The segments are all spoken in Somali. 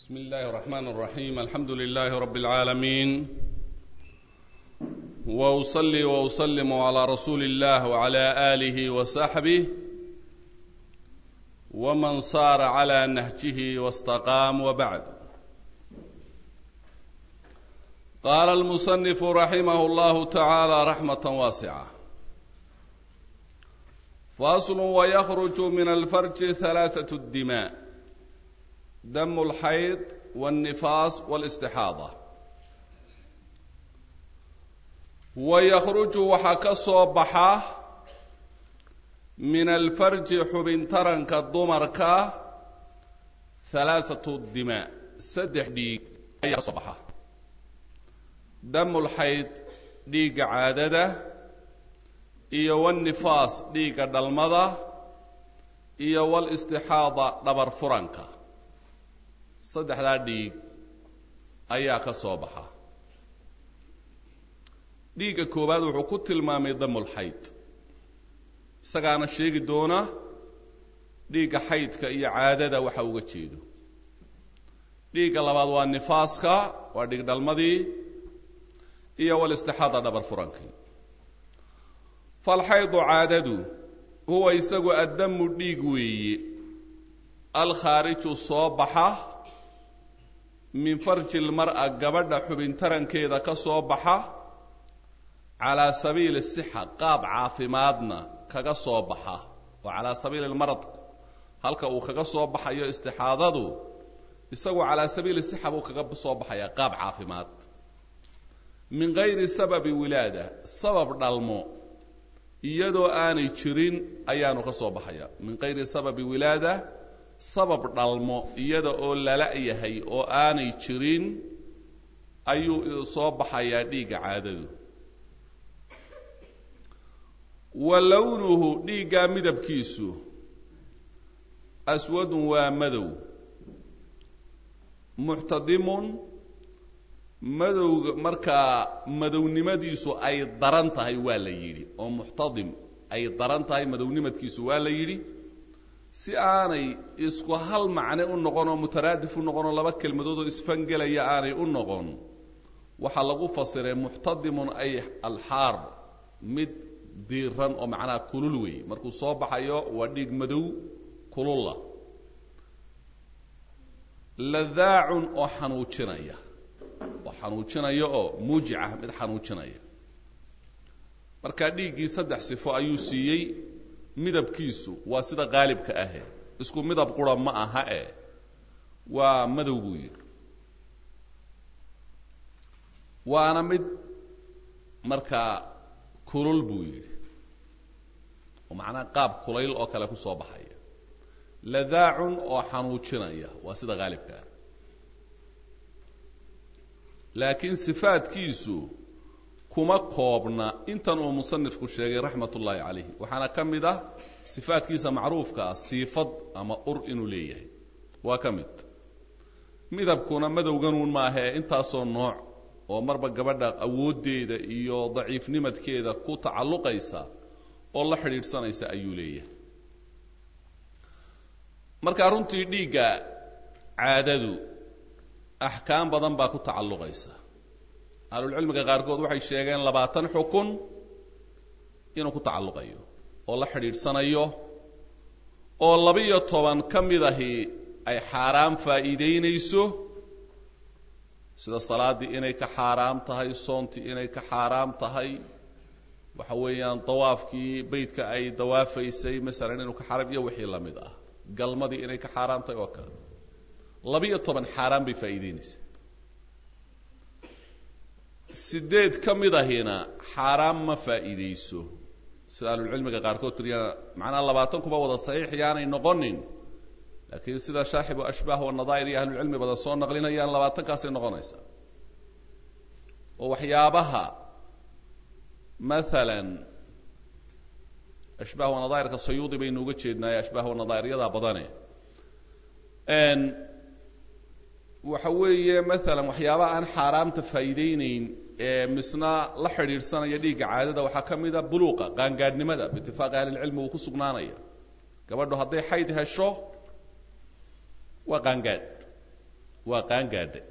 بسم الله الرحمن الرحيم الحمد لله رب العالمين واصلي واسلم على رسول الله وعلى اله وصحبه ومن صار على نهجه واستقام وبعد قال المصنف رحمه الله تعالى رحمه واسعه فاصل ويخرج من الفرج ثلاثه الدماء دم الحيض والنفاس والاستحاضة ويخرج waxaa ka soo baxa min alfarji xubintaranka dumarka halaaثatu dimaa saddex dhiig ayaa ka soo baxa damulxayd dhiigga caadada iyo wاnifaas dhiigga dhalmada iyo wاlاstixaada dhabar furanka saddexdaa dhiig ayaa ka soo baxa dhiigga koowaad wuxuu ku tilmaamay damulxayd isagaana sheegi doona dhiigga xaydka iyo caadada waxa uga jeedo dhiigga labaad waa nifaaska waa dhiig dhalmadii iyo walistixaada dhabar furankii falxaydu caadadu huwa isagu addamu dhiig weeye alkhaariju soo baxa min farji lmar'a gabadha xubintarankeeda ka soo baxa calaa sabiili sixa qaab caafimaadna kaga soo baxa oo calaa sabiili lmarad halka uu kaga soo baxayo istixaadadu isagu calaa sabiili sixa buu kaga soo baxayaa qaab caafimaad min gayri sababi wilaada sabab dhalmo iyadoo aanay jirin ayaanu ka soo baxaya min gayri sababi wilaada sabab dhalmo iyada oo lala yahay oo aanay jirin ayuu soo baxayaa dhiigga caadadu wa lownuhu dhiiggaa midabkiisu aswadun waa madow muxtadimun madowga markaa madownimadiisu ay daran tahay waa la yidhi oo muxtadim ay daran tahay madownimadkiisu waa la yidhi si aanay isku hal macne u noqon oo mutaraadif u noqon oo laba kelmadood oo isfangelaya aanay u noqon waxaa lagu fasiray muxtadimun ay alxaar mid diiran oo macnaha kulul wey markuu soo baxayo waa dhiig madow kululla ladaacun oo xanuujinaya oo xanuujinaya oo muujica mid xanuujinaya markaa dhiiggii saddex sifo ayuu siiyey midabkiisu waa sida qaalibka ahe isku midab qura ma aha e waa madow buu yidhi waana mid markaa kulul buu yidhi oo macnaha qaab kulayl oo kale ku soo baxaya ladaacun oo xanuujinaya waa sida qaalibka ah laakiin sifaadkiisu kuma koobna intan uu musanifku sheegay raxmat ullaahi calayh waxaana ka mid ah sifaadkiisa macruufka ah siifad ama ur inuu leeyahay waa ka mid midabkuna madowganuun maahae intaasoo nooc oo marba gabadha awooddeeda iyo daciifnimadkeeda ku tacalluqaysa oo la xidhiidhsanaysa ayuu leeyahay markaa runtii dhiigga caadadu axkaam badan baa ku tacalluqaysa ahlulcilmiga qaarkood waxay sheegeen labaatan xukun inuu ku tacalluqayo oo la xidhiidhsanayo oo labiyo toban ka mid ahi ay xaaraam faa'iidaynayso sida salaaddii inay ka xaaraam tahay soontii inay ka xaaraam tahay waxa weeyaan dawaafkii beydka ay dawaafaysay masalan inuu ka xaaraam iyo wixii la mid ah galmadii inay ka xaaraam tahay oo kale labiyo toban xaaraan bay faa'iidaynaysaa sideed ka mid ahina xaaraam ma faa'iidayso sida ahlulcilmiga qaarkood tiriyaan macnaha labaatan kuba wada saxiix yaanay noqonin laakiin sida shaaxibu ashbaah wanadaa'ir iyo ahlulcilmi badan soo naqlinayaan labaatankaasay noqonaysaa oo waxyaabaha maalan ashbaah wanadaa'irka sayuudi baynu uga jeednaaye ashbaah wanadaa'iryadaa badane waxa weeye maalan waxyaabaha aan xaaraamta faa'iideyneyn ee misna la xidhiidhsanaya dhiigga caadada waxaa ka mid a buluuqa qaangaadhnimada biitifaaqi ahlilcilmi uu ku sugnaanaya gabadhu hadday xayd hesho waa qaangaadh waa qaangaadha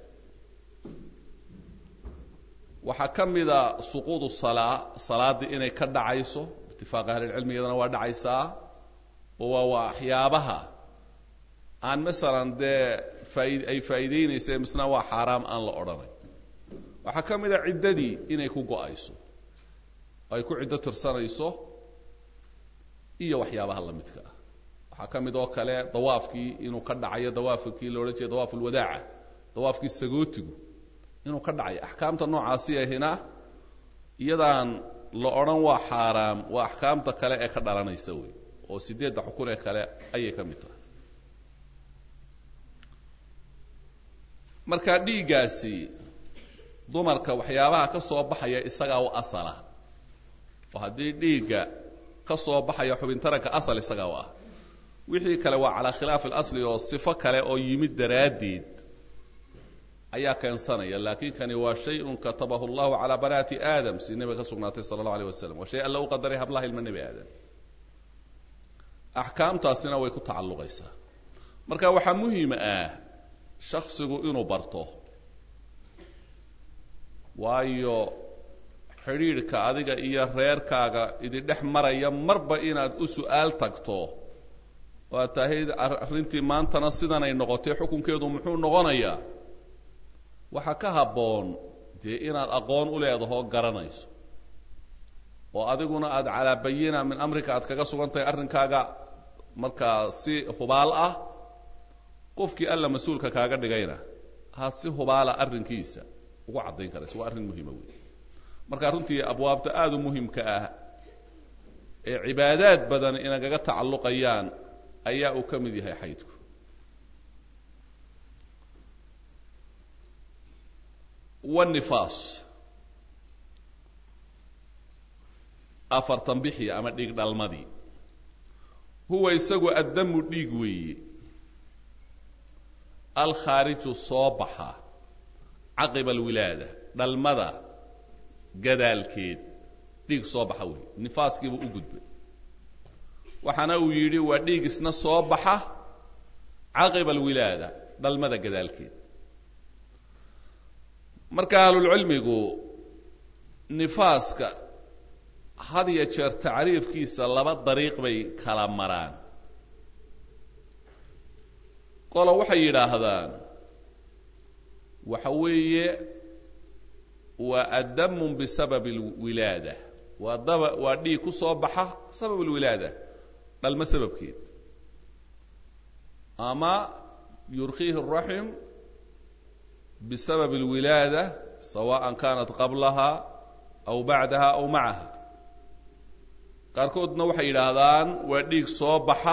waxaa ka mida suquudu salaa salaaddii inay ka dhacayso itifaaqa ahlilcilmigedana waa dhacaysaa oo waa waxyaabaha aan masalan dee faaid ay faa'iideynaysa misna waa xaaraam aan la odhanay waxaa ka mid a ciddadii inay ku go-ayso oo ay ku ciddo tirsanayso iyo waxyaabaha la midka ah waxaa ka mid oo kale dawaafkii inuu ka dhacayo dawaafkii la odhan jiray dawaaf ulwadaaca dawaafkii sagootigu inuu ka dhacayo axkaamta noocaasi ahina iyadaan la odhan waa xaaraam waa axkaamta kale ee ka dhalanaysa wey oo sideedda xukun ee kale ayay ka mid tahay marka dhiiggaasi dumarka waxyaabaha ka soo baxaya isagaa u asala oo haddii dhiigga ka soo baxaya xubintaranka asal isagaa u ah wixii kale waa calaa khilaafi اlasli oo sifo kale oo yimid daraaddeed ayaa keensanaya laakiin kani waa shay-un katabahu اllahu calaa banaati aadam si nebiga ka sugnaatay sala اllahu alيh wasalam waa shay alla u qadaray hablaha ilma nebi aadam axkaamtaasina way ku tacalluqaysaa marka waxaa muhiim ah shaksigu inuu barto waayo xidhiidhka adiga iyo reerkaaga idindhex maraya marba inaad u su-aal tagto waa tahayd arrintii maantana sidanay noqotay xukunkeedu muxuu noqonayaa waxaa ka habboon dee inaad aqoon u leedahoo garanayso oo adiguna aada calaa bayina min amrika aad kaga sugan tahay arrinkaaga markaa si hubaal ah qofkii alla mas-uulka kaaga dhigayna aad si hubaala arrinkiisa ugu caddayn karayso waa arrin muhiima wey marka runtii abwaabta aada u muhimka ah ee cibaadaad badan inagaga tacalluqayaan ayaa uu ka mid yahay xaydku wanifaas afartan bixi ama dhiig dhalmadii huwa isagu addamu dhiig weeye alkhaariju soo baxa caqiba alwilaada dhalmada gadaalkeed dhiig soo baxa wey nifaaskiibuu u gudbay waxaana uu yidhi waa dhiig isna soo baxa caqiba alwilaada dhalmada gadaalkeed marka ahlulcilmigu nifaaska had iyo jeer tacriifkiisa laba dariiq bay kala maraan qolo waxay yidhaahdaan waxa weeye waa addamun bisababi alwilaada waa daba waa dhiig ku soo baxa sabab alwilaada dhalmo sababkeed ama yurkiihi الraxim bisabab اlwilaada sawaءa kanat qablaha aw bacdaha aw macaha qaarkoodna waxay yidhaahdaan waa dhiig soo baxa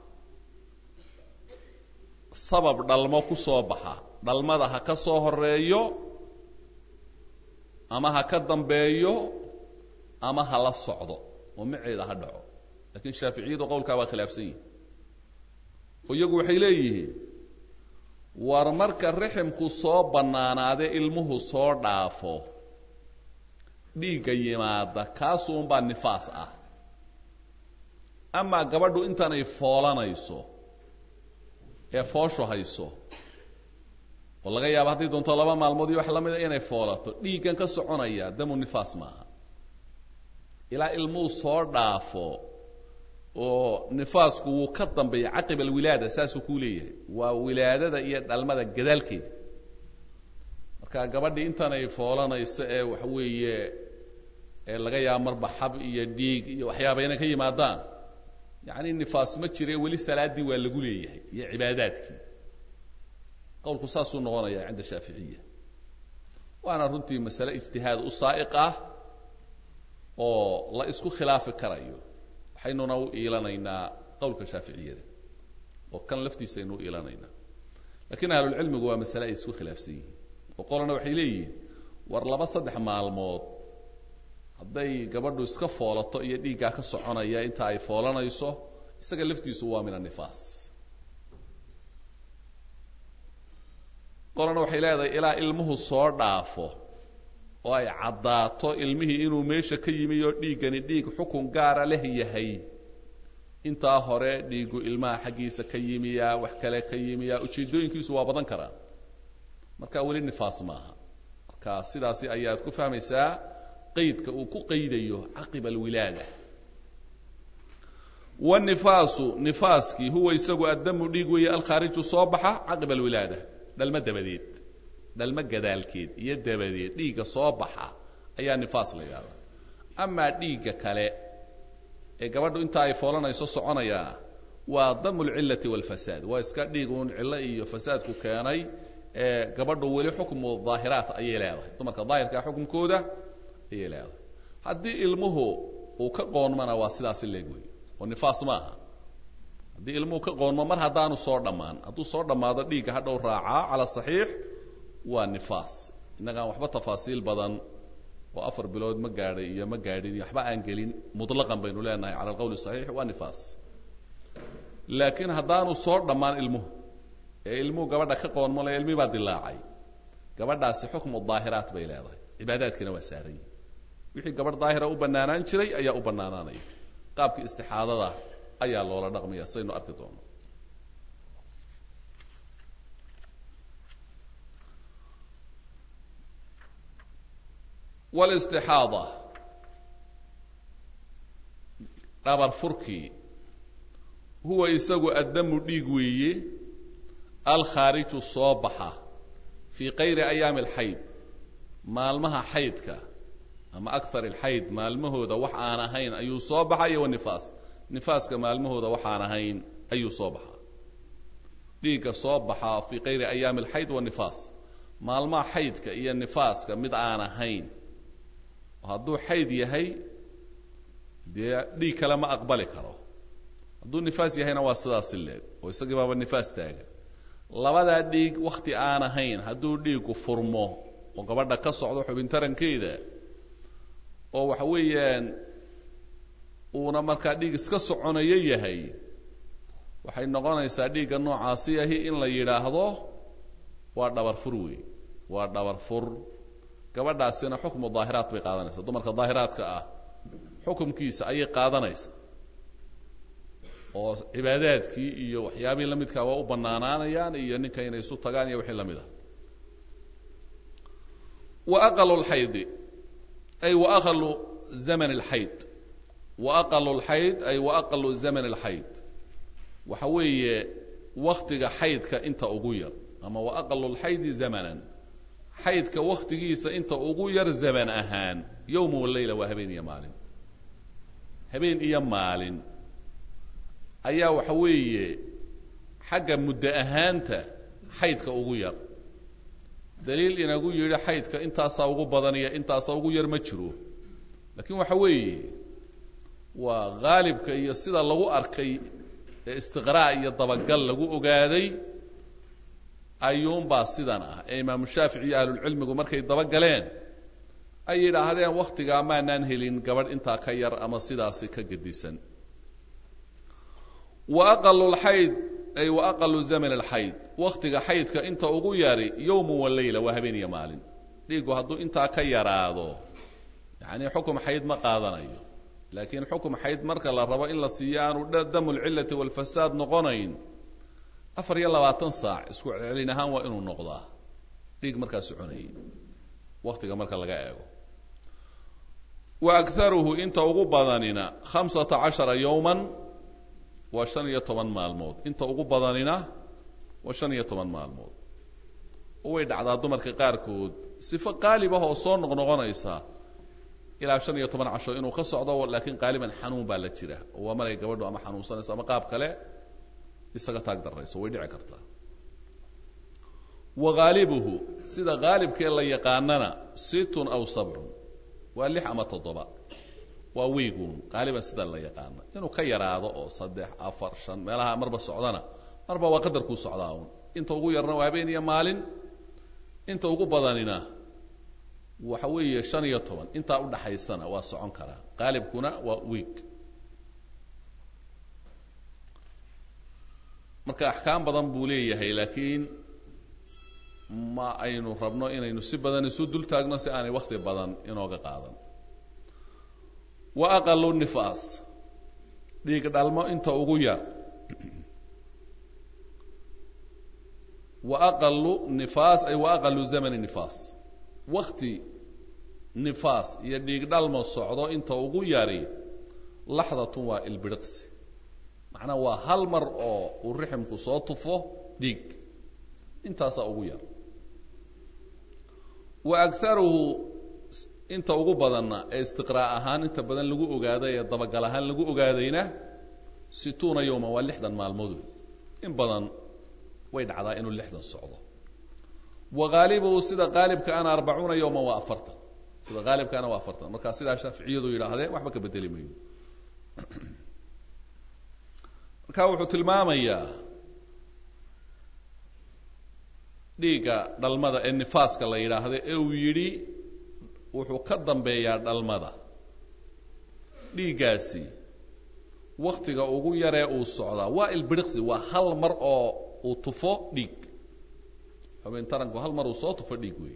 sabab dhalmo ku soo baxa dhalmada ha ka soo horeeyo ama ha ka dambeeyo ama ha la socdo oo maceeda ha dhaco lakiin shaaficiyadu qowlkaa waa khilaafsan yihin oo iyagu waxay leeyihiin war marka riximku soo bannaanaade ilmuhu soo dhaafo dhiigga yimaada kaasuunbaa nifaas ah amaa gabadhu intaanay foolanayso ee fooshu hayso oo laga yaabo hadday doonto laba maalmood iyo wax la mida inay foolato dhiiggan ka soconaya damu nifaas maaha ilaa ilmuhu soo dhaafo oo nifaasku wuu ka dambeeya caqiba alwilaada saasuu kuu leeyahay waa wilaadada iyo dhalmada gadaalkeeda marka gabadhii intaanay foolanayso ee waxa weeye ee laga yaabo marba xab iyo dhiig iyo waxyaaba inay ka yimaadaan yacni nifaas ma jire weli salaaddii waa lagu leeyahay iyo cibaadaadkii qowlku saasuu noqonaya cinda shaaficiya waana runtii masale ijtihaad u saa'iq ah oo la isku khilaafi karayo waxaynuna u iilanaynaa qowlka shaaficiyada oo kan laftiisa aynu u iilanaynaa lakiin ahlulcilmigu waa masale ay isku khilaafsan yihiin oo qolana waxay leeyihiin war laba saddex maalmood hadday gabadhu iska foolato iyo dhiiggaa ka soconaya inta ay foolanayso isaga laftiisu waa min anifaas qolana waxay leedahay ilaa ilmuhu soo dhaafo oo ay caddaato ilmihii inuu meesha ka yimi oo dhiiggani dhiig xukun gaara leh yahay intaa hore dhiiggu ilmaha xaggiisa ka yimiyaa wax kale ka yimiyaa ujeeddooyinkiisu waa badan karaan marka weli nifaas maaha marka sidaasi ayaad ku fahmaysaa qaydka uu ku qaydayo caqiba alwilaada wanifaasu nifaaskii huwa isagu addamu dhiig weeye alkhaariju soo baxa caqiba alwilaada dhalmo dabadeed dhalmo gadaalkeed iyo dabadeed dhiigga soo baxa ayaa nifaas la yidhahdaa amaa dhiigga kale ee gabadhu inta ay foolanayso soconayaa waa damu lcillati walfasaad waa iska dhiig uun cillo iyo fasaadku keenay ee gabadhu weli xukmu daahiraat ayay leedahay dumarka daahirkaa xukumkooda ayay leedahay haddii ilmuhu uu ka qoonmana waa sidaasi leeg wey oo nifaas maaha haddii ilmuhu ka qoonmo mar haddaanu soo dhammaan hadduu soo dhammaado dhiigga hadhow raacaa cala saxiix waa nifaas innagaan waxba tafaasiil badan oo afar bilood ma gaadhay iyo ma gaadhin iyo waxba aan gelin mutlaqan baynu leenahay cala alqowl saxiix waa nifaas laakiin haddaanu soo dhammaan ilmuhu ee ilmuhu gabadha ka qoonmo le ilmii baa dilaacay gabadhaasi xukmu daahiraat bay leedahay cibaadaadkiina waa saaran yihin wixii gabadh daahira u bannaanaan jiray ayaa u bannaanaanaya qaabkii istixaadada ayaa loola dhaqmaya saynu arki doono wlistixaada dhabar furkii huwa isagu addamu dhiig weeye alkhaariju soo baxa fii kayri ayaami alxayd maalmaha xaydka ama akthar alxayd maalmahooda wax aan ahayn ayuu soo baxaya wanifaas nifaaska maalmahooda waxaan ahayn ayuu soo baxaa dhiigga soo baxaa fii kayri ayaami alxayd wanifaas maalmaha xaydka iyo nifaaska mid aan ahayn hadduu xayd yahay dee dhiig kale ma aqbali karo hadduu nifaas yahayna waa sidaasi leeg oo isagii baaba nifaas taagan labadaa dhiig wakhti aan ahayn hadduu dhiiggu furmo oo gabadha ka socdo xubintarankeeda oo waxa weeyaan uuna markaa dhiig iska soconayo yahay waxay noqonaysaa dhiigga noocaasi ahi in la yidhaahdo waa dhabar fur wey waa dhabar fur gabadhaasina xukmu daahiraat bay qaadanaysaa dumarka daahiraadka ah xukumkiisa ayay qaadanaysa oo cibaadaadkii iyo waxyaabihii la midkaa waa u bannaanaanayaan iyo ninka inay isu tagaan iyo wixii la mid ah wa aqalu lxaydi ay wa aqalu zaman alxayd wa aqalu lxayd ay wa aqalu zaman alxayd waxa weeye waktiga xaydka inta ugu yar ama wa aqalu lxaydi zamanan xaydka waktigiisa inta ugu yar zaman ahaan yowma waleyla waa habeen iyo maalin habeen iyo maalin ayaa waxa weeye xagga muddo ahaanta xaydka ugu yar daliil inagu yidhi xaydka intaasaa ugu badan iyo intaasaa ugu yar ma jiro laakiin waxa weeye waa haalibka iyo sida lagu arkay ee istiqraa' iyo dabagal lagu ogaaday ayuunbaa sidan ah ee imaamu shaafici iyo ahlulcilmigu markay dabagaleen ay yidhaahdeen wakhtigaa maanaan helin gabadh intaa ka yar ama sidaasi ka gedisan wa aqalu lxayd ay wa aqalu zaman alxayd wakhtiga xaydka inta ugu yari yowma waleyla waa habeen iyo maalin dhiiggu hadduu intaa ka yaraado yacni xukum xayd ma qaadanayo laakiin xukum xayd marka la rabo in la siiyo aanu damu lcillati walfasaad noqonayn afar iyo labaatan saac isku celcelin ahaan waa inuu noqdaa dhiig markaa soconayay waktiga marka laga eego wa akaruhu inta ugu badanina khamsata cashara yowman waa shan iyo toban maalmood inta ugu badanina waa shan iyo toban maalmood oo way dhacdaa dumarka qaarkood sifo qaalib ah oo soo noqnoqonaysa ilaa shan iyo toban casho inuu ka socdo laakiin qaaliban xanuun baa la jira oo waa maray gabadhu ama xanuunsanayso ama qaab kale isaga taag darayso way dhici kartaa wa haalibuhu sida haalibkee la yaqaanana sittun aw sabcun waa lix ama toddoba waa weyguun qaaliban sida la yaqaana inuu ka yaraado oo saddex afar shan meelaha marba socdana marba waa qadarkuu socdaa un inta ugu yarna waa habeen iyo maalin inta ugu badanina waxa weeye shan iyo toban intaa udhaxaysana waa socon karaa qaalibkuna waa weeg marka axkaam badan buu leeyahay laakiin ma aynu rabno inaynu si badan isu dul taagno si aanay wakti badan inooga qaadan wa aqalu nifaas dhiig dhalmo inta ugu yar wa aqalu nifaas ay wa aqalu zamani nifaas wakti nifaas iyo dhiig dhalmo socdo inta ugu yari laxdatun waa ilbiriqsi macnaha waa hal mar oo uu riximku soo tufo dhiig intaasaa ugu yar wa agaruhu inta ugu badanna ee istiqraa ahaan inta badan lagu ogaaday ee dabagal ahaan lagu ogaadayna situuna yowma waa lixdan maalmood wey in badan way dhacdaa inuu lixdan socdo wa haalibuhu sida qaalibka ana arbacuuna yowma waa afartan sida haalibkaana waa afartan markaa sidaa shaaficiyadu yidhaahdeen waxba ka bedeli mayno marka wuxuu tilmaamayaa dhiigga dhalmada ee nifaaska la yidhaahdo ee uu yidhi wuxuu ka dambeeyaa dhalmada dhiiggaasi waktiga ugu yaree uu socdaa waa ilbiriqsi waa hal mar oo uu tufo dhiig xubin taranku hal mar uu soo tufo dhiig weey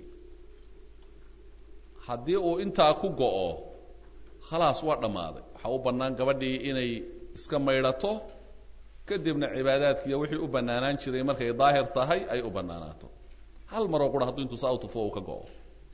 haddii uu intaa ku go-o khalaas waa dhammaaday waxaa u bannaan gabadhii inay iska maydhato kadibna cibaadaadkiiyo wixii u bannaanaan jiray markay daahir tahay ay u bannaanaato hal maroo qura hadduu intuu saa u tufo uu ka go-o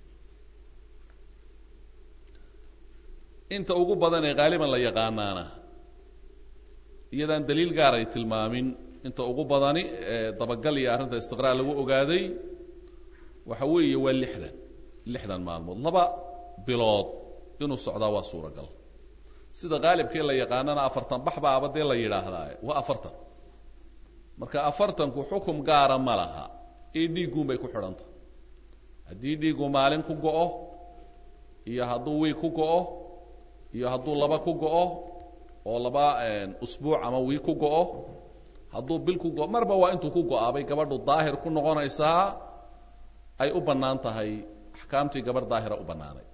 inta ugu badan ee haaliban la yaqaanaana iyadaan daliil gaaray tilmaamin inta ugu badani ee dabagal iyo arrinta istiqraa lagu ogaaday waxa weeye waa lixdan lixdan maalmood laba bilood inuu socdaa waa suuragal sida qaalibkee la yaqaanana afartan bax baaba dee la yidhaahdaa waa afartan marka afartanku xukum gaara ma laha io dhiigguun bay ku xidhantah haddii dhiiggu maalin ku go-o iyo hadduu wiig ku go-o iyo hadduu laba ku go-o oo laba usbuuc ama wiig ku go-o hadduu bil ku go marba waa intuu ku go-aabay gabadhu daahir ku noqonaysaa ay u bannaan tahay axkaamtii gabadh daahira u bannaanayd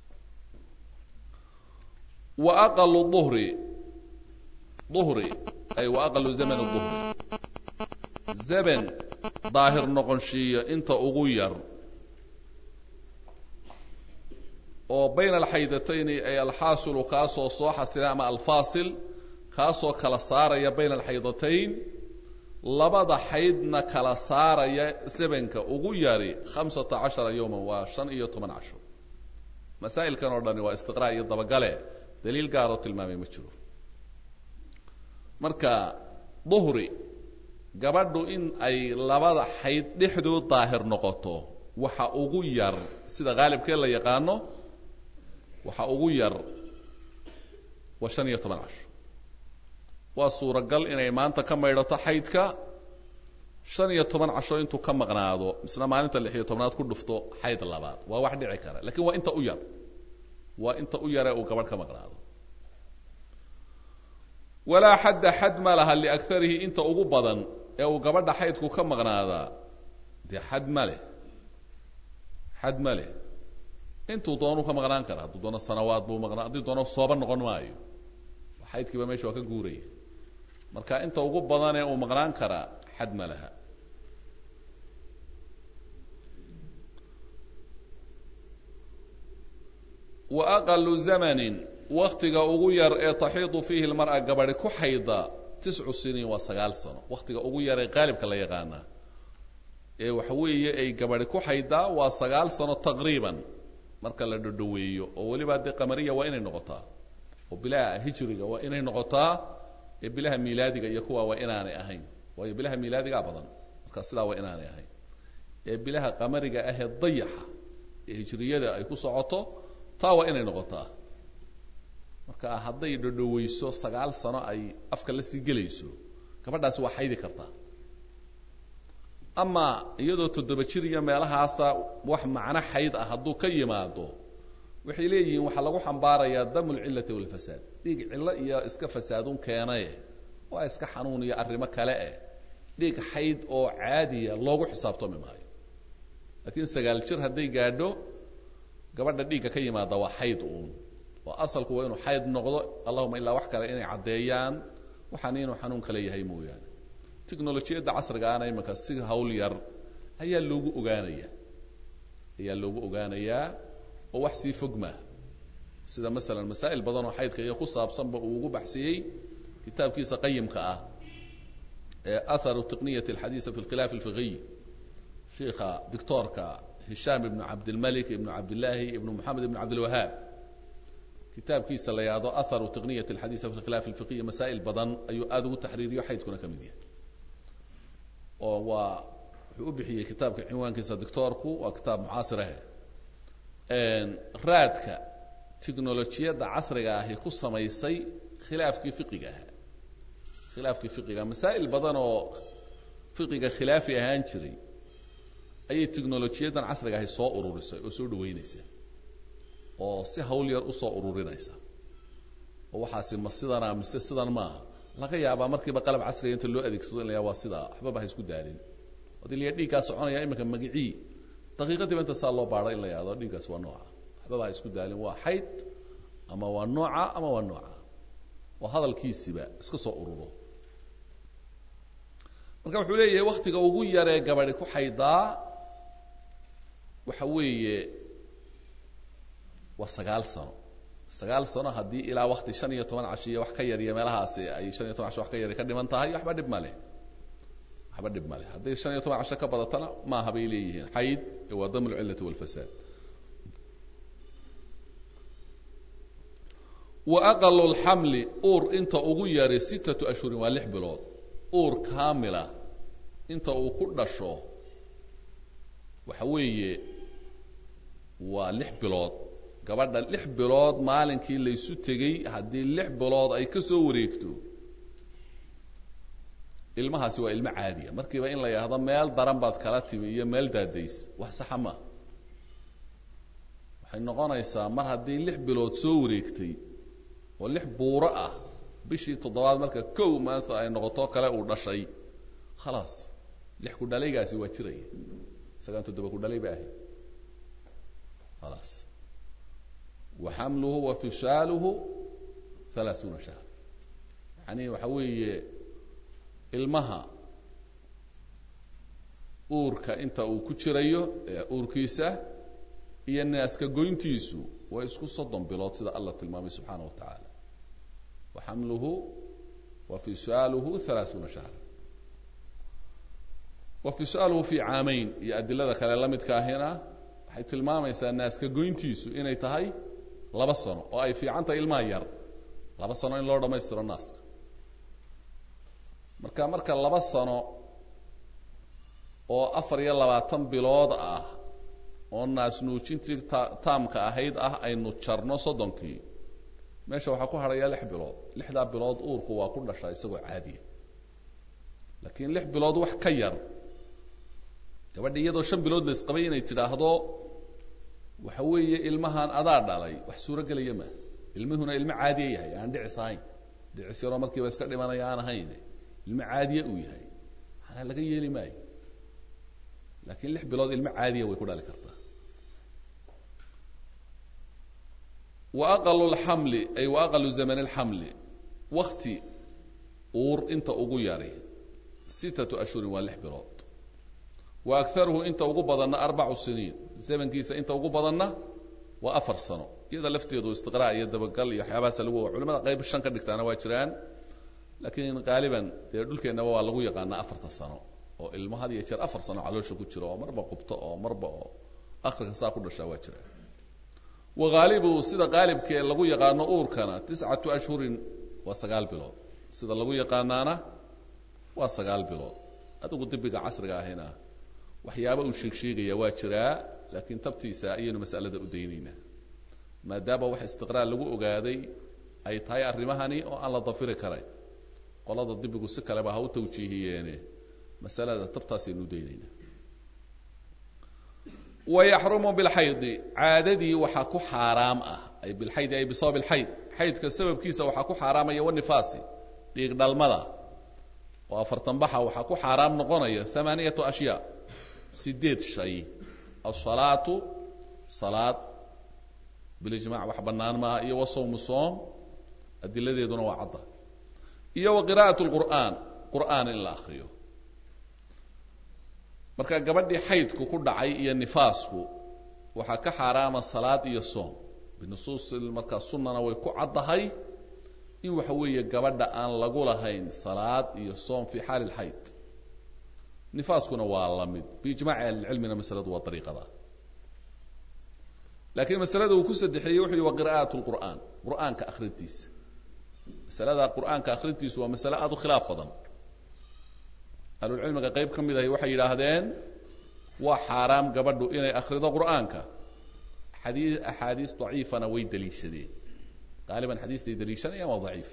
wa aqalu duhri duhri ay wa aqalu zaman duhri zaman daahir noqonshiiyo inta ugu yar oo bayna alxaydatayni ay alxaasilu kaasoo soo xasila ama alfaasil kaasoo kala saaraya bayna alxaydatayn labada xaydna kala saaraya zamanka ugu yari khamsata cashara yowman waa shan iyo toban casho masaa'ilkan oo dhani waa istiqraa iyo dabagale daliil gaaroo tilmaamay ma jiro marka duhri gabadhu in ay labada xayd dhexdood daahir noqoto waxa ugu yar sida haalibkee la yaqaano waxa ugu yar waa shan iyo toban casho waa suuragal inay maanta ka maydhato xaydka shan iyo toban casho intuu ka maqnaado misna maalinta lix iyo tobnaad ku dhufto xayd labaad waa wax dhici kara lakiin waa inta u yar waa inta u yaree uu gabadh ka maqnaado walaa xadda xad ma laha liakarihi inta ugu badan ee uu gabadha xaydku ka maqnaadaa dee xad ma leh xad ma leh intuu doonuu ka maqnaan kara hadduu doono sanawaad buu maqnaa haddii doono sooba noqon maayo xaydkiiba meesha waa ka guuraya marka inta ugu badanee uu maqnaan karaa xad ma laha wa aqalu zamanin waktiga ugu yar ee taxiidu fiihi lmar'a gabadhi ku xayda tiscu siniin waa sagaal sano waktiga ugu yar ee qaalibka la yaqaanaa ee waxa weeye ay gabadhi ku xaydaa waa sagaal sano taqriiban marka la dhodhoweeyo oo weliba dee qamariya waa inay noqotaa oo bilaha hijriga waa inay noqotaa ee bilaha miilaadiga iyo kuwa waa inaanay ahayn waayo bilaha miilaadigaa badan marka sidaa waa inaanay ahayn ee bilaha qamariga ahee dayaxa ee hijriyada ay ku socoto taa waa inay noqotaa marka hadday dhodhoweyso sagaal sano ay afka la sii gelayso gabadhaasi waa xaydi kartaa ama iyadoo toddoba jir iyo meelahaasa wax macno xayd ah hadduu ka yimaado waxay leeyihiin waxaa lagu xambaarayaa damu lcillati walfasaad dhiig cillo iyo iska fasaadun keenaye waa iska xanuun iyo arrimo kale eh dhiig xayd oo caadiya loogu xisaabtoomi maayo laakiin sagaal jir hadday gaadho gabadha dhiigga ka yimaada waa xayd uun oo asalku waa inuu xayd noqdo allahuma ilaa wax kale inay caddeeyaan waxaan inuu xanuun kale yahay mooyaane technolojiyadda casrigaana imanka si hawl yar ayaa loogu ogaanaya ayaa loogu ogaanayaa oo wax sii fog maaha sida masalan masaa'il badan oo xaydka iyo ku saabsanba uu ugu baxsiyey kitaabkiisa qayimka ah ee atharu tiqniyat alxadiisa fi lkhilaaf alfiqiy sheikha doctoorka hishaam ibnu cabdilmalik ibnu cabdillaahi ibnu moxamed ibnu cabdilwahaab kitaabkiisa la yahdo aharu tiqniyat alxadiisa fi khilaaf alfiqiya masaa'il badan ayuu aada ugu taxriiriyo xaydkuna ka mid yahay oo waa wuxuu u bixiyey kitaabka cinwaankiisa doctoorku waa kitaab mucaasirahe raadka technolojiyadda casriga ahi ku samaysay khilaafkii fiqiga ahaa khilaafkii fiqiga masaa'il badan oo fiqiga khilaafi ahaan jiray ayay technolojiyadan casriga ahi soo ururisay oo soo dhaweynaysa oo si hawl yar usoo ururinaysa oo waxaasi ma sidana mise sidan maaha laga yaabaa markiiba qalab casriga inta loo adeegsado in la yaa waa sidaa waxbaba ha isku daalin hadii la dhiiggaa soconaya iminka magicii daqiiqadiiba inta saa loo baadho in la yahdo dhiiggaas waa nooca waxbaba ha isku daalin waa xayd ama waa nooca ama waa nooca oo hadalkiisiba iska soo ururo marka wuxuu leeyahay waktiga ugu yaree gabadi ku xaydaa waxa weeye waa sagaal sano sagaal sano haddii ilaa wakti shan iyo toban cashiya wax ka yariyo meelahaasi ay shan iyo toban casho wax ka yari ka dhiman tahay waxba dhib ma leh waxba dhib ma leh hadday shan iyo toban casho ka badatana maaha bay leeyihiin xayd waa dam lcillati walfasaad wa aqalu lxamli uur inta ugu yari sittatu ashhurin waa lix bilood uur kaamila inta uu ku dhasho waxa weeye waa lix bilood gabadha lix bilood maalinkii laysu tegey haddii lix bilood ay ka soo wareegto ilmahaasi waa ilmo caadiya markiiba in la yidhaahdo meel daran baad kala timi iyo meel daadays wax saxa ma waxay noqonaysaa mar haddii lix bilood soo wareegtay oo lix buuro ah bishii toddobaad marka kow maanta ay noqoto kale uu dhashay khalaas lix ku dhalaygaasi waa jiraya isagaan toddoba ku dhalay ba ahay khalaas wa xamluhu wa fishaaluhu halaaثuuna shahr yani waxa weeye ilmaha uurka inta uu ku jirayo uurkiisa iyo naaska goyntiisu waa isku soddon bilood sida allah tilmaamay subxaana wa tacaala wa xamluhu wa fishaaluhu halaaثuuna shahr wa fishaaluhu fi caamayn iyo adilada kale la midka ahina waxay tilmaamaysaa naaska goyntiisu inay tahay laba sano oo ay fiican tahay ilmaha yar laba sano in loo dhammaystiro naaska marka marka laba sano oo afar iyo labaatan bilood ah oo naas nuujintii ta taamka ahayd ah aynu jarno soddonkii meesha waxaa ku hadhaya lix bilood lixdaa bilood uurku waa ku dhashaa isagoo caadiya laakiin lix bilood wax ka yar gabadha iyadoo shan bilood la isqabay inay tidhaahdo waxa weeye ilmahan adaa dhalay wax suuro gelaya ma ilmihuna ilmo caadiya yahay aan dhicis ahayn dhicis yaroo markiiba iska dhimanaya aan ahayn ilmo caadiya uu yahay manaa laga yeeli maayo laakiin lix bilood ilmo caadiya way ku dhali kartaa wa aqalu lxamli ay wa aqalu zamani lxamli wakti uur inta ugu yari sittatu ashhurin waa lix bilood wa akaruhu inta ugu badanna arbacu siniin zamankiisa inta ugu badanna waa afar sano iyada lafteedu istiqraa iyo dabagal iyo waxyaabahaasa lagu culimada qayb shan ka dhigtaana waa jiraan laakiin qaaliban dee dhulkeennaba waa lagu yaqaanaa afarta sano oo ilmo had iyo jeer afar sano caloosha ku jiro oo marba qubto oo marba oo akrika saa ku dhashaa waa jiraan wa haalibu sida qaalibkee lagu yaqaano uurkana tiscatu ashhurin waa sagaal bilood sida lagu yaqaanaana waa sagaal bilood adigu dibiga casriga ahina waxyaaba uu sheeg sheegaya waa jiraa laakiin tabtiisa ayaynu masalada u daynaynaa maadaama wax istiqraar lagu ogaaday ay tahay arrimahani oo aan la dafiri karayn qolada dibigu si kaleba ha u tawjiihiyeene masalada tabtaasaynu u daynaynaa wayaxrumu bilxaydi caadadii waxaa ku xaaraam ah ay bilxaydi ay bisabab ilxayd xaydka sababkiisa waxaa ku xaaraamaya wanifaasi dhiig dhalmada oo afartan baxa waxaa ku xaaraam noqonaya amaaniyatu ashyaa sideed shay asalaatu salaad bilijmac wax bannaan maaha iyo wasawmu soom adiladeeduna waa cadda iyo wa qira'at lqur'aan qur'aan in la akriyo marka gabadhii xaydku ku dhacay iyo nifaasku waxaa ka xaaraama salaad iyo soom binusuus markaa sunnana way ku caddahay in waxa weeye gabadha aan lagu lahayn salaad iyo soom fi xaali lxayd nifaaskuna waa la mid biijmaaci ahlicilmina masaladu waa ariiqada laakiin masalada uu ku saddexeeyey wuxuu yihi wa qira'at lqur'aan qur'aanka akrintiisa masalada qur'aanka akrintiisu waa masale aada u khilaaf badan ahlulcilmiga qayb ka mid ahi waxay yidhaahdeen waa xaaraam gabadhu inay akrido qur'aanka xadii axaadiis daciifana way daliishadeen qaaliban xadiistay daliishanayaan waa daciif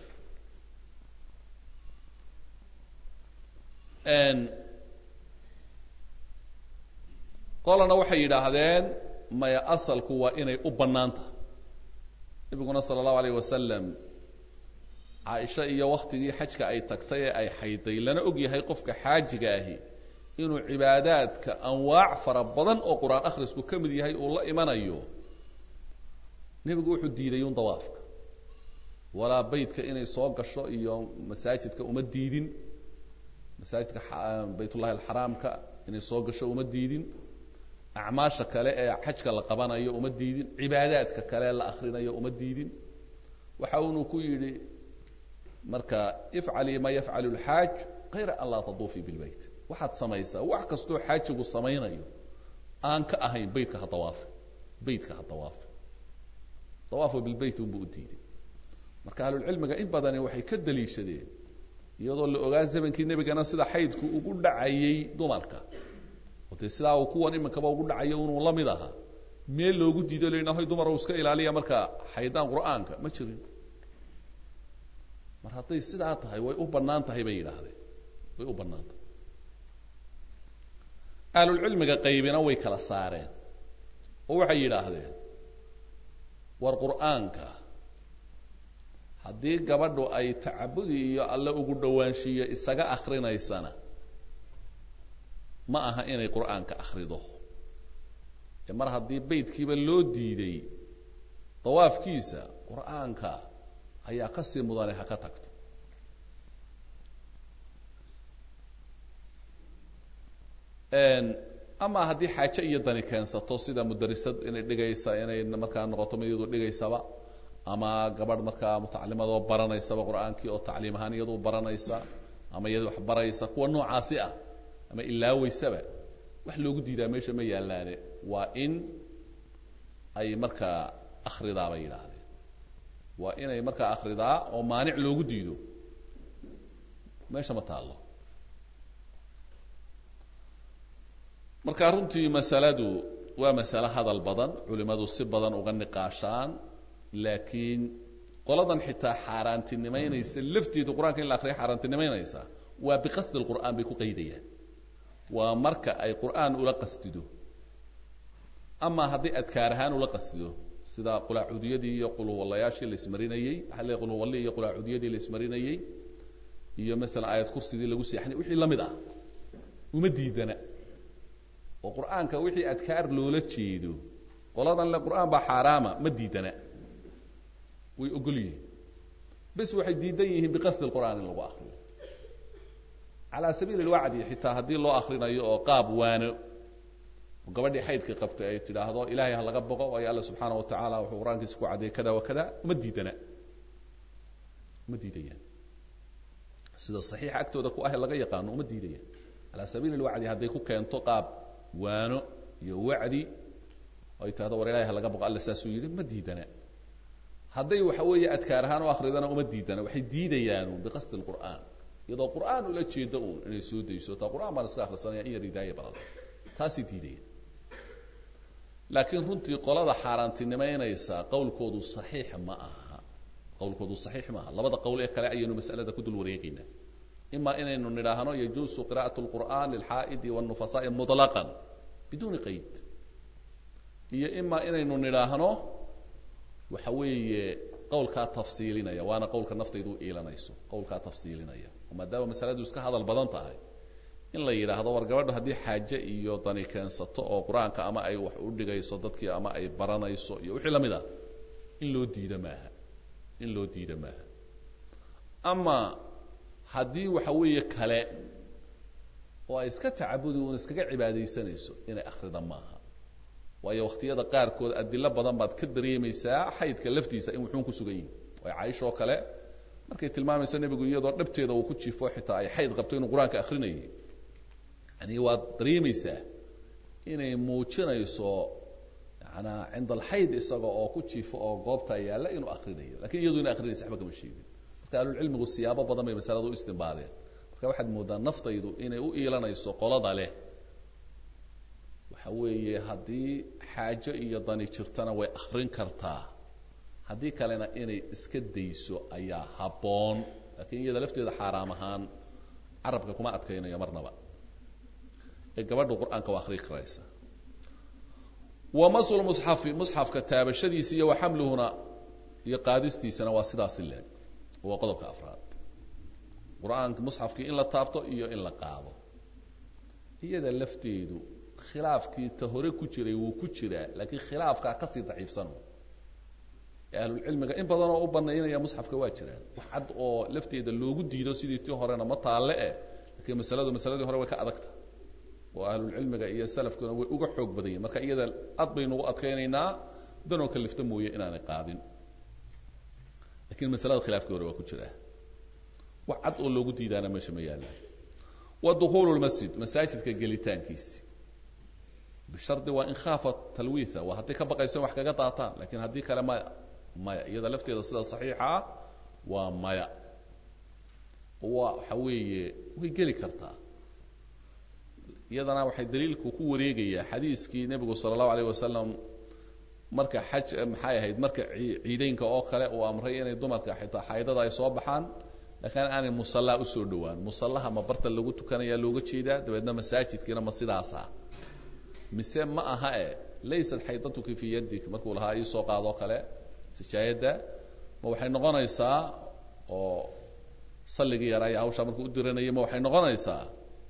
qolana waxay yidhaahdeen maya asalku waa inay u bannaan tahay nebiguna sala allahu alayh wasalam caaisha iyo waktigii xajka ay tagtay ee ay xayday lana og yahay qofka xaajiga ahi inuu cibaadaadka anwaac fara badan oo qur-aan akhrisku ka mid yahay uu la imanayo nebigu wuxuu diiday un dawaafka walaa beytka inay soo gasho iyo masaajidka uma diidin masaajidka baytullahi alxaraamka inay soo gasho uma diidin acmaasha kale ee xajka la qabanayo uma diidin cibaadaadka kale la akrinayo uma diidin waxa unuu ku yidhi marka ifcalii ma yafcalu lxaaj kayra an laa taduufii bilbeyt waxaad samaysaa wax kastoo xaajigu samaynayo aan ka ahayn beytka ha dawaafi beytka ha dawaafi dawaafo bilbeyt unbuu u diiday marka ahlulcilmiga in badani waxay ka daliishadeen iyadoo la ogaa zamankii nebigana sida xaydku ugu dhacayey dumarka oo dee sidaa uu kuwan iminkaba ugu dhacayo inuu la mid ahaa meel loogu diido la yidhaho dumar iska ilaaliya marka xaydaan qur'aanka ma jirin mar hadday sidaa tahay way u bannaan tahay bay yidhaahdeen way u bannaan tahay ahlulcilmiga qaybina way kala saareen oo waxay yidhaahdeen war qur'aanka haddii gabadhu ay tacabudi iyo alle ugu dhowaanshiiyo isaga akrinaysana ma aha inay qur'aanka akrido ee mar haddii beytkiiba loo diiday dawaafkiisa qur'aanka ayaa ka sii mudane ha ka tagto ama haddii xaaje iyo dani keensato sida mudarisad inay dhigaysa inay markaa noqoto mid iyadu dhigaysaba ama gabadh markaa mutacalimadoo baranaysaba qur'aankii oo tacliim ahaan iyadu baranaysa ama iyadu wax baraysa kuwa noocaasi ah ama ilaaweysaba wax loogu diidaa meesha ma yaalaane waa in ay markaa akridaa bay yidhaahdeen waa inay markaa akridaa oo maanic loogu diido meesha ma taallo marka runtii masaladu waa masale hadal badan culimadu si badan uga niqaashaan laakiin qoladan xitaa xaaraantinimaynaysa lafteedu qur-aanka in la akriya xaaraantinimaynaysa waa biqasdi lqur'aan bay ku qaydayaan waa marka ay qur'aan ula qasdido ama hadday adkaar ahaan ula qasdido sida qulaacudiyadii iyo quluwallayaashii la ismarinayey waxaa le quluwalli iyo qulaacudiyadii la ismarinayey iyo masalan aayad kursidii lagu seexanay wixii la mid ah uma diidana oo qur'aanka wixii adkaar loola jeedo qoladan le qur'aan baa xaaraama ma diidana way ogol yihiin bes waxay diidan yihiin biqasdi lqur'aan in lagu akriyo calaa sabiili lwacdi xitaa haddii loo akrinayo oo qaab waano gabadhii xaydka qabtay ay tidhaahdo ilahay ha laga boqo waayo alla subxaana wa tacaala wuxuu qur-aankiisa ku caddeeyey kada wa kada uma diidana uma diidayaan sida saxiixa agtooda ku ah laga yaqaano uma diidayaan calaa sabiili lwacdi hadday ku keento qaab waano iyo wacdi ay tahdo war ilahay ha laga boqo alla saasuu yidhi ma diidana hadday waxa weeye adkaar ahaan u akridana uma diidana waxay diidayaan biqasdi lqur'aan iyadoo qur'aan ula jeedo uun inay soo dayso taa qur'aan baan iska akhrisanaya in yar hidaaya balada taasay diidayaan laakiin runtii qolada xaaraantinimaynaysa qowlkoodu saxiix ma aha qowlkoodu saxiix ma aha labada qowl ee kale ayaynu masalada ku dul wareegaynaa ima inaynu nidhaahno yajuusu qira'at lqur'an lilxaa'idi wاlnufasaai muطlaqan biduuni qayd iyo ima inaynu nidhaahno waxa weeye qowlkaa tafsiilinaya waana qowlka naftaydu u iilanayso qowlkaa tafsiilinaya maadaama masaladu iska hadal badan tahay in la yidhaahdo war gabadho haddii xaaje iyo dani keensato oo qur-aanka ama ay wax u dhigayso dadkii ama ay baranayso iyo wixii lamid ah in loo diida maaha in loo diida maaha ama haddii waxa weeye kale oo ay iska tacabudi un iskaga cibaadaysanayso inay akrida maaha waayo wakhtiyada qaarkood adilo badan baad ka dareemaysaa xaydka laftiisa in wuxuun ku sugan yihin way caaishoo kale markay tilmaamayso nebigu iyadoo dhabteeda uu ku jiifo xitaa ay xayd qabto inuu qur-aanka akrinayay yani waad dareemaysaa inay muujinayso yanaa cinda alxayd isaga oo ku jiifo oo goobta yaalla inuu akrinayo lakin iyadu ina akrinaysa waxba kama sheegin marka ahlulcilmigu siyaabo badan bay masalada u istimbaadeen marka waxaad moodaa naftaydu inay u iilanayso qolada leh waxa weeye haddii xaajo iyo dani jirtana way akrin kartaa haddii kalena inay iska dayso ayaa habboon laakiin iyada lafteeda xaaraam ahaan carabka kuma adkaynayo marnaba ee gabadhu qur-aanka waa akrii karaysa wa masl musxafi musxafka taabashadiisa iyo wa xamluhuna iyo qaadistiisana waa sidaasi leeg waa qodobka afraad qur-aanka musxafkii in la taabto iyo in la qaado iyada lafteedu khilaafkii ta hore ku jiray wuu ku jiraa laakiin khilaafkaa kasii daciifsan ahlulcilmiga in badan oo u banaynaya musxafka waa jiraan wax cad oo lafteeda loogu diido sidii tii horena ma taalle eh laakiin masaladu masaladii hore way ka adagta oo ahlulcilmiga iyo salafkuna way uga xoog badan yihin marka iyada ad baynugu adkaynaynaa danoo kalifta mooye inaanay qaadin lakiin masalada khilaafkii hore waa ku jiraa wax cad oo loogu diidaana meesha ma yaalla wa dukuulu lmasjid masaajidka gelitaankiisi bishardi waa in khaafa talwiitha waa hadday ka baqayso in wax kaga daataan lakiin haddii kale maya maya iyada lafteeda sida saxiixa ah waa maya waa waxa weeye way geli kartaa iyadana waxay daliilku ku wareegayaa xadiiskii nebigu sala allahu alayh wasalam marka xaj maxay ahayd marka ciideynka oo kale uu amray inay dumarka xitaa xaydada ay soo baxaan laakiin aanay musallaa usoo dhowaan musallaha ma barta lagu tukanayaa looga jeedaa dabeedna masaajidkiina ma sidaasa mise ma aha e laysat xaydatuki fii yadik markuu lahaa iisoo qaadoo kale sijaayadda ma waxay noqonaysaa oo salligii yaraa iyo hawshaa markuu u diranayay ma waxay noqonaysaa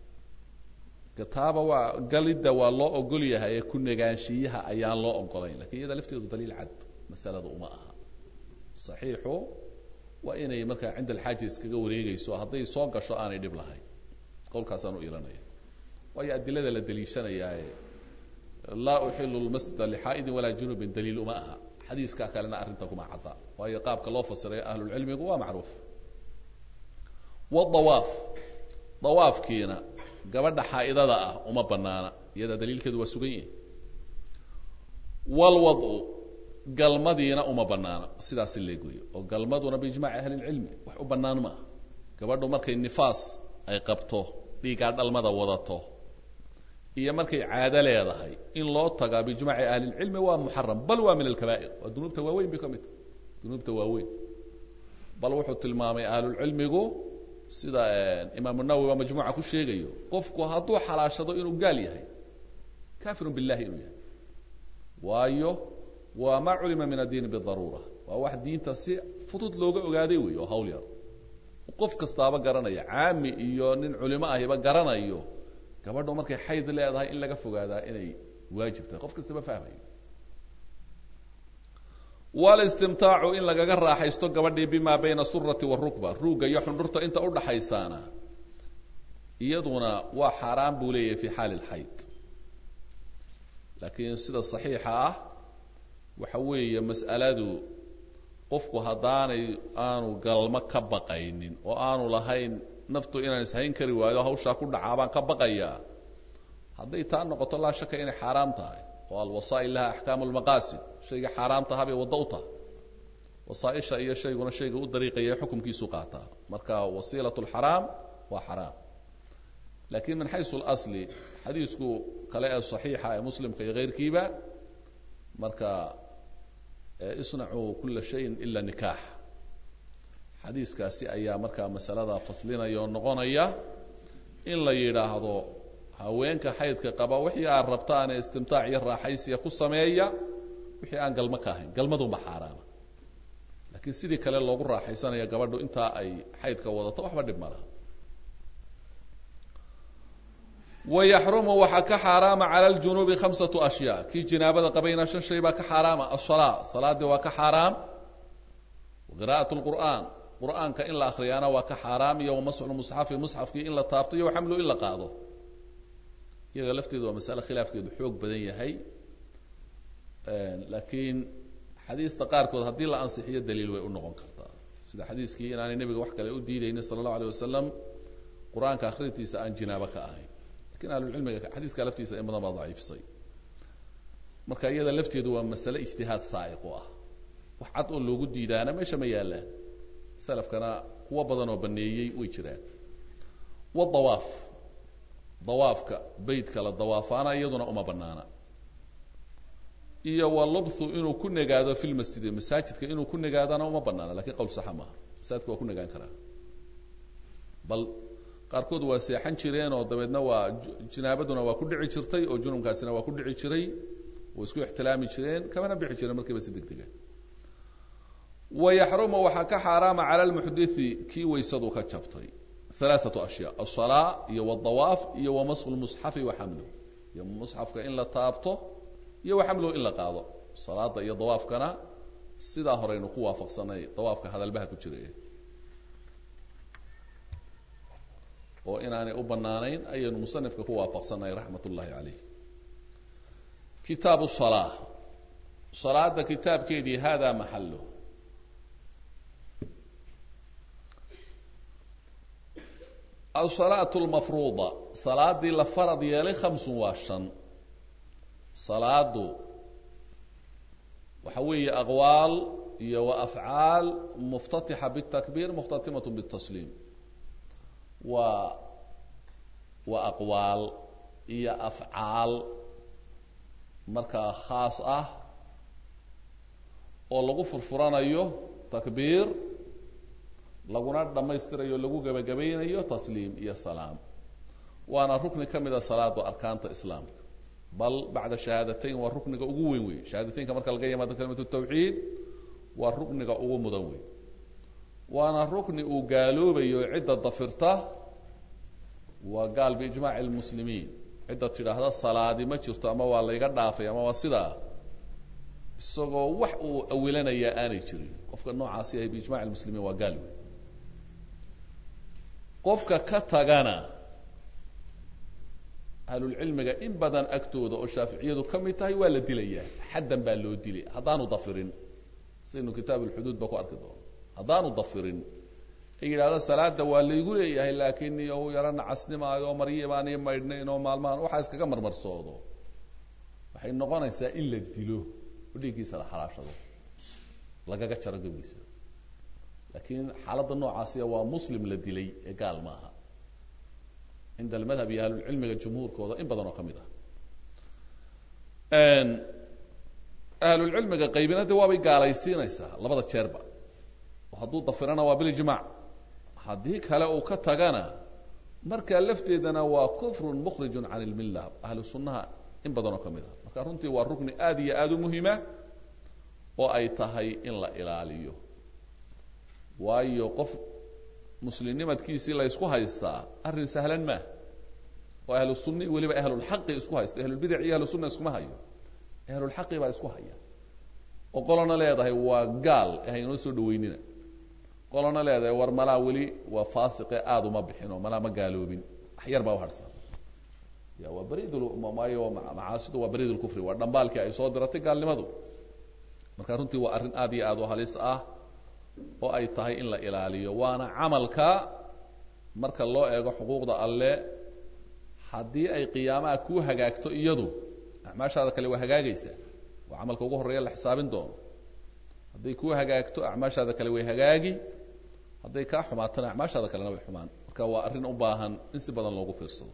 kitaaba waa galidda waa loo ogol yahay ee ku negaanshiyaha ayaan loo ogolayn lakin iyada lafteedu daliil cad masalada uma aha saxiixu waa inay markaa cinda alxaaja iskaga wareegayso hadday soo gasho aanay dhib lahayn qowlkaasaan u ilanaya waayo adilada la daliishanayaae laa uxilu lmasjida lixaa'idin walaa junubin daliil uma aha xadiiska kalena arrinta kuma cadda waayo qaabka loo fasiray ahlulcilmigu waa macruuf wadawaaf dawaafkiina gabadha xaa'idada ah uma banaana iyada daliilkeedu waa sugan yihi walwadu galmadiina uma banaana sidaasi leegoyo oo galmaduna biijmaci ahli lcilmi wax u banaan maaha gabadhu markay nifaas ay qabto dhiigaa dhalmada wadato iyo markay caado leedahay in loo tagaa biijmaci ahlilcilmi waa muxaram bal waa min alkabaa'ir waa dunuubta waaweyn bay ka mid tahay dunuubta waaweyn bal wuxuu tilmaamay ahlulcilmigu sida imaamu nawowi baa majmuuca ku sheegayo qofku hadduu xalaashado inuu gaal yahay kafirun billahi inuu yahay waayo waa maa culima min addiini bidaruura waa wax diinta si fudud looga ogaaday wey oo hawl yar qof kastaaba garanaya caami iyo nin culimo ahiba garanayo gabadho markay xayd leedahay in laga fogaadaa inay waajib tahay qof kastaba fahmayo walistimtaacu in lagaga raaxaysto gabadhii bima bayna surati warukba ruugga iyo xundhurta inta udhaxaysaana iyaduna waa xaaraan buu leeyahay fi xaali lxayd laakiin sida saxiixa ah waxa weeye mas'aladu qofku haddaanay aanu galmo ka baqaynin oo aanu lahayn naftu inaan ishayn kari waayo hawshaa ku dhacaa baan ka baqayaa hadday taa noqoto laa shaka inay xaaraam tahay oo alwasaa'il laha axkaamu lmaqaasid shayga xaaraam taha bay waddo u tahay wasaaisha iyo shayguna shayga u dariiqaya xukumkiisu qaataa marka wasiilat lxaraam waa xaraam lakin min xaysu اlasli xadiisku kale ee صaxiixa ee muslimka iyo keyrkiiba marka isnacuu kula shayin ila nikaax xadiiskaasi ayaa markaa masalada faslinaya oo noqonaya in la yidhaahdo haweenka xaydka qaba wixii aad rabtaane istimtaac iyo raaxaysiya ku sameeya wixii aan galmo ka ahayn galmadunba xaaraama lakiin sidii kale loogu raaxaysanaya gabadhu intaa ay xaydka wadato waxba dhib ma laha wayaxrumu waxaa ka xaaraama cala ljunuubi khamsatu ashyaa kii jinaabada qabayna shan shay baa ka xaaraama asalaa salaadii waa ka xaaraam qira'at lqur'aan qur'aanka in la akriyaana waa ka xaaraam iyo wamasxu musxafi musxafkii in la taabto iyo waxamlu in la qaado iyaga lafteedu waa masale khilaafkeedu xoog badan yahay laakiin xadiista qaarkood haddii la ansixiyo daliil way u noqon kartaa sida xadiiskii inaanay nebiga wax kale u diidaynin sala allahu alay wasalam qur-aanka akhrintiisa aan jinaabo ka ahayn lakin ahlucilmiga xadiiska laftiisa in badan baa daciifisay marka iyada lafteedu waa masale ijtihaad saa'iq u ah wax cad oo loogu diidaana meesha ma yaallaan salafkana kuwo badan oo baneeyey way jiraan wadawaaf dawaafka beytka la dawaafaana iyaduna uma banaana iyo walubthu inuu ku nagaado fi lmasjidi masaajidka inuu ku nagaadana uma banaana lakin qowl saxa maaha masaajidka waa ku nagaan karaa bal qaarkood waa seexan jireen oo dabeedna waa jinaabaduna waa ku dhici jirtay oo junubkaasina waa ku dhici jiray way isku ixtilaami jireen kamana bixi jireen markiiba si deg dega wayaxrumu waxaa ka xaaraama cala lmuxdithi kii waysadu ka jabtay alaaatu ashyaa asalaa iyo wadawaaf iyo wamasxu lmusxafi wa xamluh iyo musxafka in la taabto iyo wa xamluhu in la qaado salaada iyo dawaafkana sidaa horeynu ku waafaqsanay dawaafka hadalbaha ku jira oo inaanay u banaanayn ayaynu musanifka ku waafaqsanay raxmat ullahi caleyh kitaabu salaa salaada kitaabkeedii hada maxalu alsalaatu lmafruuda salaadii la farad yeelay khamsun waa shan salaadu waxa weeye aqwaal iyo wa afcaal muftatixa bitakbiir mukhtatimatu bitasliim waa waa aqwaal iyo afcaal markaa khaas ah oo lagu furfuranayo takbiir laguna dhammaystirayo lagu gebagabaynayo tasliim iyo salaam waana rukni ka mida salaadu arkaanta islaamka bal bacda shahaadateyn waa rukniga ugu weyn wey shahaadateynka marka laga yimaado kalimatu tawxiid waa rukniga ugu mudan wey waana rukni uu gaaloobayo cidda dafirta waa gaal biijmaaci lmuslimiin cidda tidhaahda salaadi ma jirto ama waa layga dhaafay ama waa sidaa isagoo wax uu awilanayaa aanay jirin qofka noocaasi ahay biijmaci lmuslimiin waa gaal wey qofka ka tagana ahlulcilmiga in badan agtooda oo shaaficiyadu ka mid tahay waa la dilayaa xaddan baa loo dilay haddaanu dafirin sidaynu kitaab ulxuduud ba ku arki doono haddaanu dafirin ay yidhahdo salaada waa laygu leeyahay laakiin iyo yaro nacasnimaayo oo maryi baani maydhnayn oo maalmahan waxaa iskaga marmarsoodo waxay noqonaysaa in la dilo oo dhiiggiisa la xalaashado lagaga jaro gabigiisa laakiin xaaladda noocaasiya waa muslim la dilay ee gaal maaha cinda almadhab iyo ahlulcilmiga jumhuurkooda in badan oo ka mid ah ahlulcilmiga qaybina de waabay gaalaysiinaysaa labada jeerba oo hadduu dafirana waa bilijmac haddii kale uu ka tagana markaa lafteedana waa kufrun mukhrijun can ilmilla ahlu sunnaha in badan oo ka mid ah marka runtii waa rukni aad iyo aada u muhima oo ay tahay in la ilaaliyo waayo qof muslimnimadkiisii la ysku haystaa arrin sahlan maa oo ahlu sunni weliba ahlulxaqi isku haysta ahlulbidac iyo ahlu sunna iskuma hayo ahlulxaqi baa isku haya oo qolona leedahay waa gaal haynoo soo dhaweynina qolona leedahay war malaa weli waa faasiqe aada uma bixin oo malaa ma gaaloobin wax yar baa uharsan ya waa baridmaayo macaasidu waa barid lkufri waa dhambaalkii ay soo diratay gaalnimadu marka runtii waa arrin aad iyo aad u halis ah oo ay tahay in la ilaaliyo waana camalka marka loo eego xuquuqda alle haddii ay qiyaamaha kuu hagaagto iyadu acmaashaada kale waa hagaagaysaa waa camalka ugu horreeya la xisaabin doono hadday kuu hagaagto acmaashaada kale way hagaagi hadday kaa xumaatana acmaashaada kalena way xumaan marka waa arrin u baahan in si badan loogu fiirsado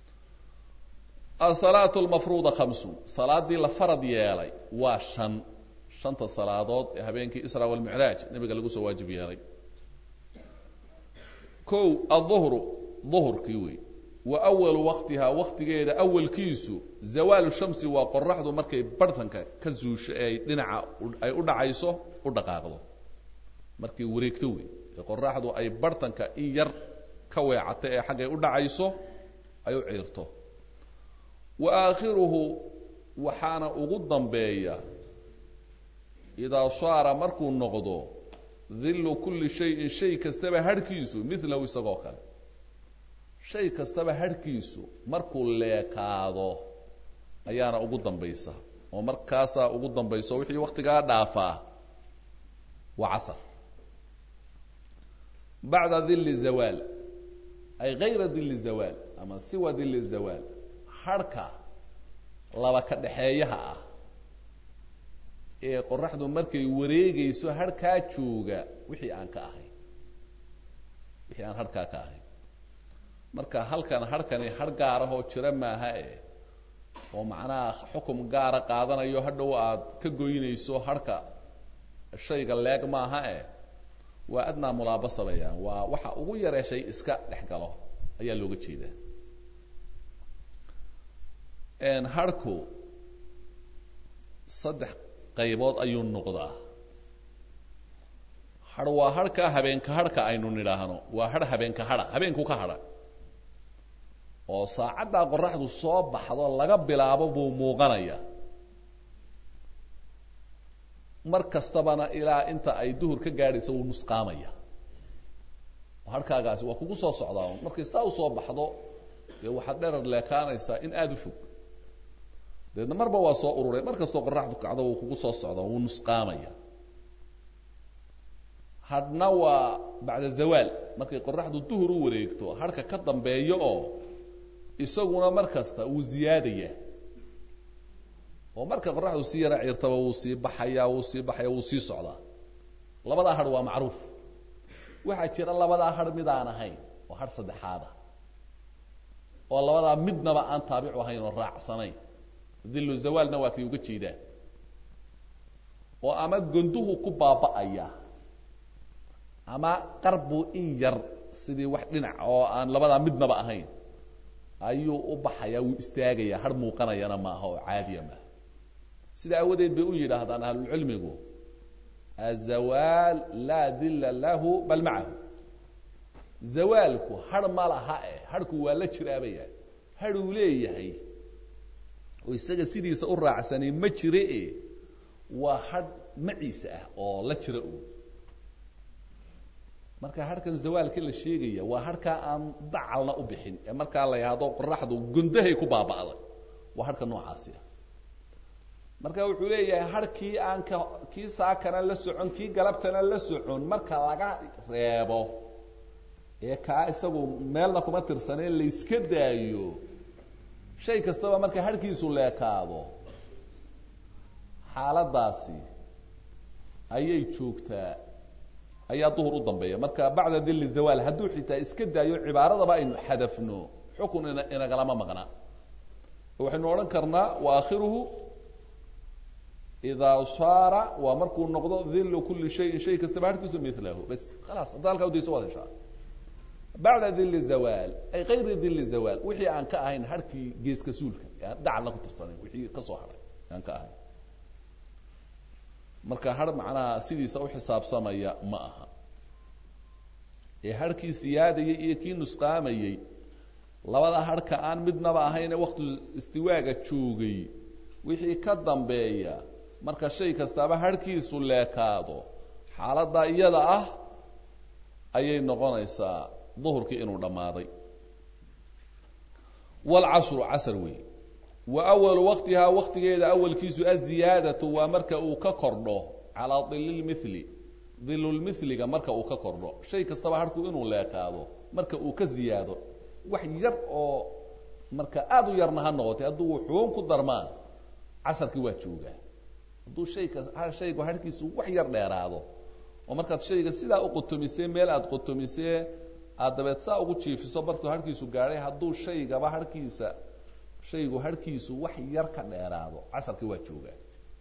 asalaatu lmafruuda khamsun salaadii la farad yeelay waa shan shanta salaadood ee habeenkii isra walmicraaj nabiga lagu soo waajib yeelay kow aلظuhru ظuhurkii wey wa awalu waqtihaa waqtigeeda awalkiisu zawaalu shamsi waa qoraxdu markay barhtanka ka zuusho ee ay dhinaca ay u dhacayso u dhaqaaqdo markay wareegto wey ee qoraxdu ay barhtanka in yar ka weecato ee xaggay u dhacayso ay u ciirto wa aakhiruhu waxaana ugu dambeeya idaa saara markuu noqdo dillu kulli shayin shay kastaba harhkiisu milahu isagoo kale shay kastaba harhkiisu markuu leekaado ayaana ugu dambaysa oo markaasaa ugu dambayso wixii waktigaa dhaafaa waa casar bacda dilli zawaal ay gayra dilli zawaal ama siwa dili zawaal harhka laba ka dhexeeyaha ah ee qoraxdu markay wareegayso harhkaa jooga wixii aan ka ahayn wixii aan harhkaa ka ahayn marka halkan harhkani har gaarahoo jira maaha e oo macnaha xukum gaara qaadanayo hadhow aad ka goynayso harhka shayga leeg maaha e waa adnaa mulaabasa bayaan waa waxa ugu yaree shay iska dhex galo ayaa looga jeedaa harhku saddex qaybood ayuu noqdaa har waa harhka habeenka harhka aynu nidhaahno waa har habeenka hadha habeenku ka hadha oo saacaddaa qoraxdu soo baxdo laga bilaabo buu muuqanaya mar kastabana ilaa inta ay duhur ka gaadhayso wuu nusqaamaya harhkaagaasi waa kugu soo socdaa markay saa usoo baxdo dee waxaad dherar leekaanaysaa in aada u fog dabeedna marba waa soo ururay mar kastoo qoraxdu kacdo wuu kugu soo socdaa wuu nusqaamaya hadhna waa bacda zawaal markay qoraxdu duhur u wareegto harhka ka dambeeyo oo isaguna mar kasta wuu ziyaadaya oo marka qoraxdu sii yara ciirtaba wuu sii baxaya wuu sii baxaya wuu sii socdaa labadaa hadh waa macruuf waxaa jira labadaa hadh mid aan ahayn oo hadh saddexaada oo labadaa midnaba aan taabicu ahayn oo raacsanayn dillu zawaalna waa kay uga jeedaan oo ama gonduhu ku baaba'aya ama qarbu in yar sidii wax dhinac oo aan labadaa midnaba ahayn ayuu u baxayaa wuu istaagayaa har muuqanayana maaha oo caadiya maaha sida awadeed bay u yidhaahdaan ahlulcilmigu azawaal laa dilla lahu bal macahu zawaalku har ma laha e harhku waa la jiraabaya hadhuu leeyahay oo isaga sidiisa u raacsanay ma jire e waa hadh maciisa ah oo la jira u marka harhkan zawaalka la sheegaya waa harhkaa aan dacalna u bixin ee markaa la yidhaahdo qoraxdu gundahay ku baaba'day waa harhka noocaasi ah marka wuxuu leeyahay harhkii aan ka kii saakana la socon kii galabtana la socon marka laga reebo ee kaa isagu meelna kuma tirsaneen layska daayo shay kastaba marka harhkiisu leekaado xaaladaasi ayay joogtaa ayaa duhur u dambeeya marka bacda dili zawaal hadduu xitaa iska daayo cibaaradaba aynu xadafno xukun ina inagalama maqna waxaynu odhan karnaa waakhiruhu idaa saara waa markuu noqdo dilu kuli shayin shay kastaba harkiisu milahu bas khalaas hadda halkaa udayso waad heshaa bacda dili zawaal ay kayri dili zawaal wixii aan ka ahayn harkii geeska suulka aan dacalna ku tirsanayn wixii ka soo haray aan ka ahayn marka har macnaha sidiisa u xisaabsamaya ma aha ee harhkii siyaadayay iyo kii nusqaamayey labada harhka aan midnaba ahayne waktu istiwaaga joogay wixii ka dambeeya marka shay kastaaba harhkiisu leekaado xaaladdaa iyada ah ayay noqonaysaa duhurkii inuu dhammaaday waalcasru casr wey wa awalu waqtihaa waqtigeeda awalkiisu aziyaadatu waa marka uu ka kordho calaa dililmili dilulmiliga marka uu ka kordho shay kastaba harhku inuu leekaado marka uu ka ziyaado wax yar oo marka aada u yarna ha noqotay hadduu wuxuun ku darmaan casarkii waa joogaa hadduu shayka shaygu harhkiisu wax yar dheeraado oo markaad shayga sidaa u qotomisee meel aada qotomisee aad dabeed saa ugu jiifiso bartuu harhkiisu gaadhay hadduu shaygaba harhkiisa shaygu harhkiisu wax yar ka dheeraado casarkii waa joogaa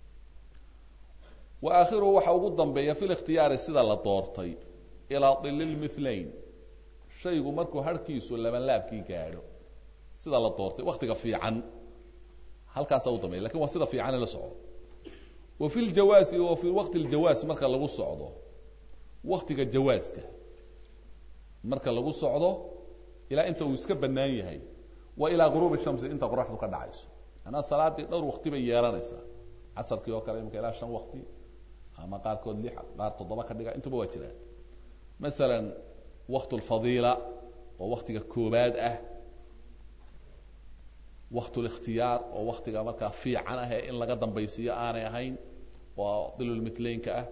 wa aakhiruhu waxa ugu dambeeya fi likhtiyaari sida la doortay ilaa dililmithlayn shaygu markuu harhkiisu labanlaabkii gaadho sida la doortay waktiga fiican halkaasaa u dambeya lakin waa sida fiicane la socdo wa fi ljawaasi wa fi waqti ljawaas marka lagu socdo waktiga jawaaska marka lagu socdo ilaa inta uu iska bannaan yahay wa ilaa guruubi shamsi inta qoraxdu ka dhacayso manaa salaadii dhowr wakti bay yeelanaysaa casarkii oo kale imika ilaa shan wakti ama qaarkood lix qaar toddoba ka dhiga intuba waa jiraan masalan waqt lfadiila oo waktiga koobaad ah waqt likhtiyaar oo waktiga markaa fiican ah ee in laga dambaysiiyo aanay ahayn oo dilulmithlaynka ah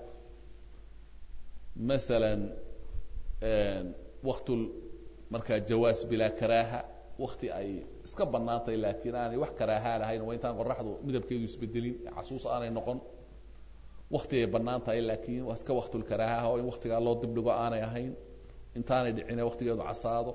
masalan waqt markaa jawaas bilaa karaaha wakti ay iska bannaan tahay laakiin aanay wax karaahaa lahayn waa intaan qoraxdu midabkeedu isbedelin casuus aanay noqon wakti ay bannaan tahay laakiin waa iska waktulkaraaha oo in waktigaa loo dibdhigo aanay ahayn intaanay dhicine waktigeedu casaado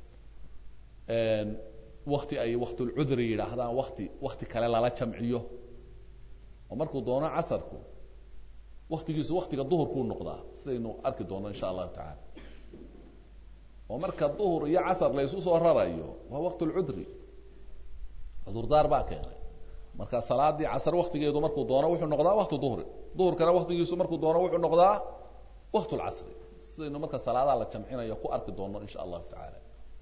wakti ay waktulcudri yidhaahdaan wakti wakti kale lala jamciyo oo markuu doono casarku waktigiisu waktiga duhurkuu noqdaa sidaynu arki doono insha allahu tacaala oo marka duhur iyo casar la isu soo rarayo waa waqtulcudri cudurdaar baa keenay marka salaadii casar waktigeedu markuu doono wuxuu noqdaa wakti duhri duhurkana waktigiisu markuu doono wuxuu noqdaa waktulcasri sidaynu marka salaadaha la jamcinayo ku arki doono insha allahu tacaala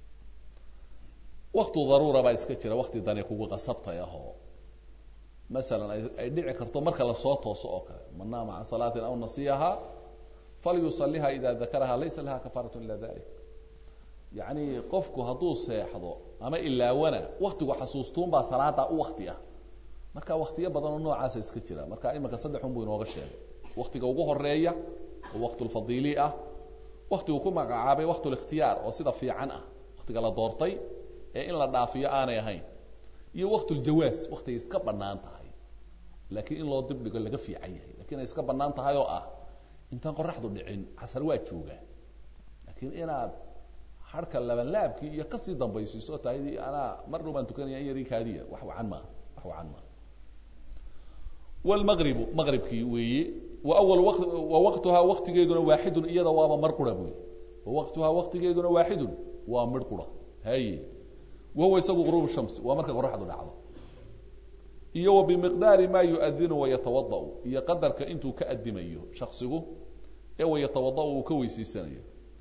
waktu daruura baa iska jira wakti dani kugu qasabtay ahoo masalan ay dhici karto marka lasoo tooso oo kale man naama can salaatin aw nasiyaha falyusaliha ida dakaraha laysa laha kafaaratu ila dalik yacni qofku hadduu seexdo ama ilaawana waktigu xasuustuun baa salaada u wakti ah marka waktiyo badan oo noocaasa iska jira marka iminka saddexun buu inooga sheegay waktiga ugu horeeya oo waktulfadiili ah waktigu ku magacaabay waktulikhtiyaar oo sida fiican ah waktiga la doortay ee in la dhaafiyo aanay ahayn iyo waktuljawaas waktigay iska bannaan tahay laakiin in loo dibdhigo laga fiican yahay lakiin ay iska bannaan tahay oo ah intaan qoraxdu dhicin casar waa joogaa laakiin inaad harka labanlaabkii iyo kasii dambaysiiso tahay anaa mar dhow baan tukanaya in yarii kaadiya wax wacan maaha wax wacan maaha wlmaqribu maqribkii weeye wa awal wa waqtuhaa waktigeeduna waaxidun iyada waaba mar qura buy wa waqtuhaa waktigeeduna waaxidun waa midh qura haye wahuwa isagu quruub shamsi waa marka qoraxdu dhacdo iyo wa bimiqdaari maa yuadinu wayatawadau iyo qadarka intuu ka adimayo shaksigu ee wayatawadau uu ka weysiisanayo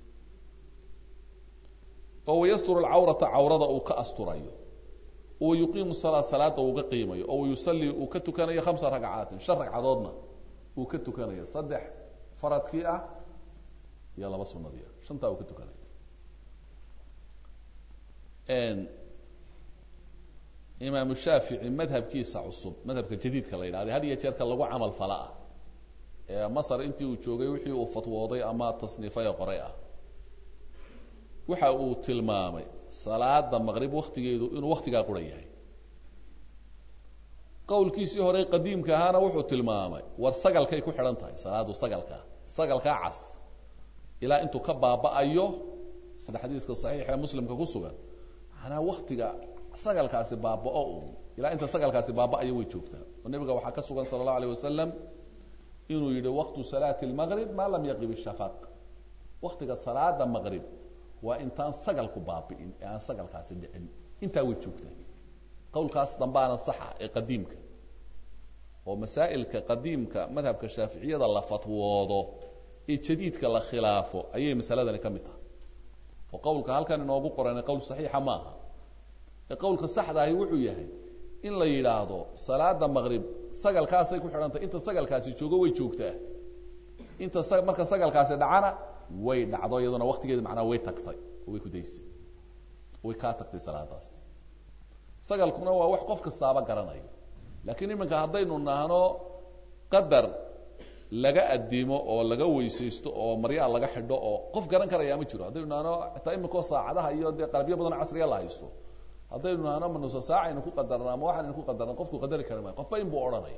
oo wayasturu alcawrata cawrada uu ka asturayo oo yuqiimu salaa salaada uu ka qiimayo oo wayusallii uu ka tukanayo khamsa ragcaatin shan ragcadoodna uu ka tukanayo saddex faradkii ah iyo laba sunadii ah shantaa uu ka tukanayo imaamu shaafici madhabkiisa cusub madhabka jadiidka la yidhahda had iyo jeerka lagu camal fala ah ee masar intii uu joogay wixii uu fatwooday ama tasniifay qoray ah waxa uu tilmaamay salaada maqrib waktigeedu inuu waktigaa qura yahay qowlkiisii hore qadiimka ahaana wuxuu tilmaamay war sagalkay ku xidhan tahay salaadu sagalka sagalkaa cas ilaa intuu ka baaba'ayo sida xadiiska saxiixa ee muslimka ku sugan manaa waktiga sagalkaasi baaba'o un ilaa inta sagalkaasi baaba'ayo way joogtaa oo nebiga waxaa ka sugan sala allahu alayh wasalam inuu yidhi waqtu salaati lmaqrib maa lam yaqib ishafaq waktiga salaada maqrib waa intaan sagalku baabi'in ee aan sagalkaasi dhicin intaa way joogtaa qowlkaas dambaana saxa ee qadiimka oo masaa'ilka qadiimka madhabka shaaficiyada la fatwoodo ee jadiidka la khilaafo ayay masaladani ka mid tahay oo qowlka halkan inoogu qoran qowl saxiixa maaha ee qowlka saxda ahi wuxuu yahay in la yidhaahdo salaada maqrib sagalkaasay ku xidhantahy inta sagalkaasi joogo way joogtaa inta marka sagalkaasi dhacana way dhacdo iyaduna waktigeeda macnaa way tagtay oo way ku daysay way kaa tagtay salaadaas sagalkuna waa wax qof kastaaba garanayo laakiin iminka haddaynu nahno qadar laga adimo oo laga weysaysto oo maryaa laga xidho oo qof garan karaya ma jiro haddaynu nahno xitaa iminkao saacadaha iyo dee qalabyo badanoo casriga la haysto haddaynu nahno ma nusa saaca aynu ku qadarna ama waxaan aynu ku qadarna qofku qadari kari maayo qofba in buu odhanaya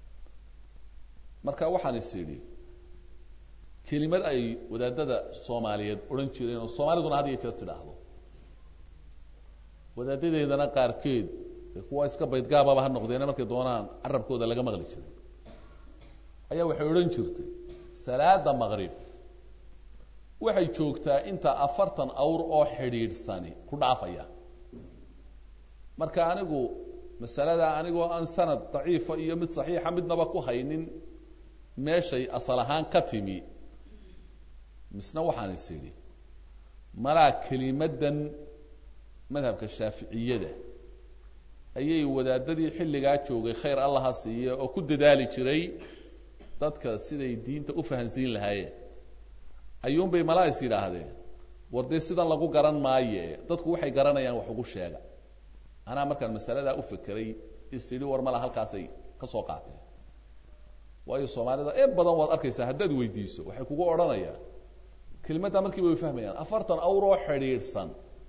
marka waxaan is idhi kelimad ay wadaadada soomaaliyeed odhan jireen oo soomaaliduna had iyo jeer tidhaahdo wadaadadeedana qaarkeed kuwa iska baydgaababa ha noqdeene markay doonaan carabkooda laga maqli jiray ayaa waxay odhan jirtay salaada maqrib waxay joogtaa inta afartan awr oo xidhiidhsani ku dhaafaya marka anigu masalada anigoo aan sanad daciifa iyo mid saxiixa midnaba ku haynin meeshay asal ahaan ka timi misna waxaan is idhi malaa kelimadan madhabka shaaficiyada ayay wadaadadii xilligaa joogay khayr allaha siiye oo ku dadaali jiray dadka siday diinta u fahansiin lahaayeen ayuunbay malaa is yidhaahdeen war dee sidan lagu garan maaye dadku waxay garanayaan wax ugu sheega anaa markaan masaladaa u fekeray is idhi war mala halkaasay ka soo qaateen waayo soomaalida in badan waad arkaysaa haddaad weydiiso waxay kugu odhanayaan kelimaddaa markiiba way fahmayaan afartan awr oo xidhiidhsan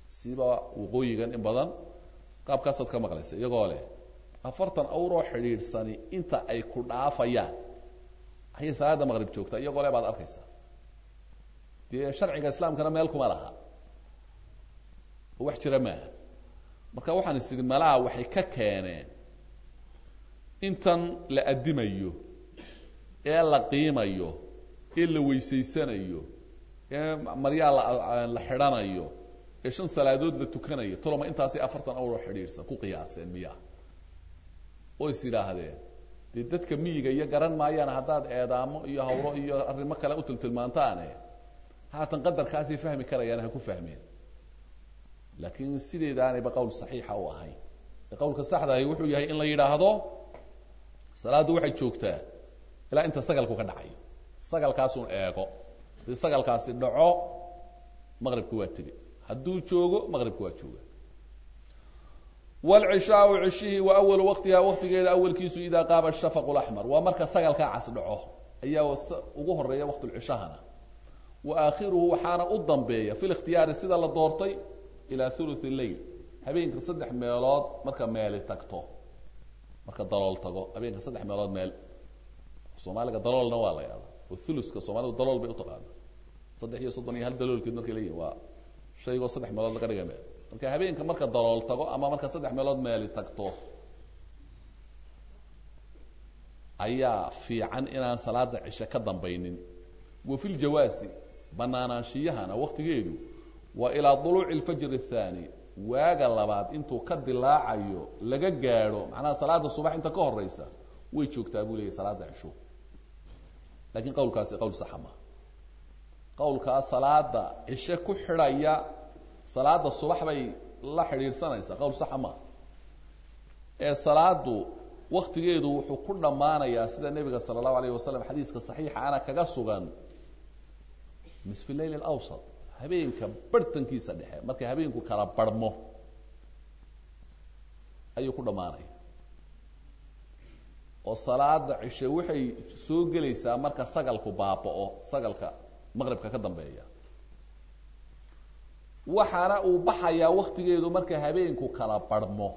siba waqooyigan in badan qaabkaasaad ka maqlaysa iyagoo leh afartan awroo xidhiidhsani inta ay ku dhaafayaan ayay salaada maqrib joogtaa iyagoo le baad arkaysaa dee sharciga islaamkana meel kuma laha oo wax jira maaha marka waxaan is idhi malaha waxay ka keeneen intan la addimayo ee la qiimayo ee la weysaysanayo ee maryaa la la xidhanayo ee shan salaadood la tukanayo toloma intaasay afartan awroo xidhiidhsan ku qiyaaseen miya oo is yidhaahdeen dee dadka miyiga iyo garan maayaan haddaad eedaamo iyo hawro iyo arrimo kale u tiltilmaantaane haatan qadarkaasay fahmi karayaan ha ku fahmeen laakiin sideedaanayba qowl saxiixa u ahayn ee qowlka saxdahi wuxuu yahay in la yidhaahdo salaaddu waxay joogtaa ilaa inta sagalku ka dhacayo sagalkaasun eego hadii sagalkaasi dhaco maqribka waa tegi hadduu joogo maqribka waa jooga wlcishaau cishihii wa awalu waqtiha waqtigeeda awalkiisu idaa qaaba shafaqu laxmar waa marka sagalkaa cas dhaco ayaa ugu horeeya waqtulcishahana wa aakhiruhu waxaana u dambeeya fi likhtiyaari sida la doortay ilaa thuluth leyl habeenka saddex meelood marka meeli tagto marka dalool tago habeenka saddex meelood meel soomaaliga daloolna waa la yahda oo thuluska soomaalidu dalool bay utaqaana saddex iyo soddon iyo hal daloolkeed markay leeyihin waa shaygoo saddex meelood laga dhiga meel marka habeenka marka dalool tago ama marka saddex meelood meeli tagto ayaa fiican inaan salaada cishe ka dambaynin wa fi ljawaasi banaanaanshiyahana waqtigeedu waa ilaa duluuci lfajr athani waaga labaad intuu ka dilaacayo laga gaadho macnaha salaada subax inta ka horeysa way joogtaa buu leeyahy salaada cisho lakiin qawlkaasi qowl saxa maa qawlkaa salaada cishe ku xidhaya salaada subax bay la xidhiidhsanaysaa qowl saxa maa ee salaadu waktigeedu wuxuu ku dhammaanayaa sida nebiga sala allahu alayh wasalam xadiiska saxiixa ana kaga sugan nisfi leyl alawsat habeenka barhtankiisa dhexe markay habeenku kala barhmo ayuu ku dhammaanaya oo salaada cishe waxay soo gelaysaa marka sagalku baaba'o sagalka maqribka ka dambeeya waxaana uu baxayaa waktigeedu marka habeenku kala barhmo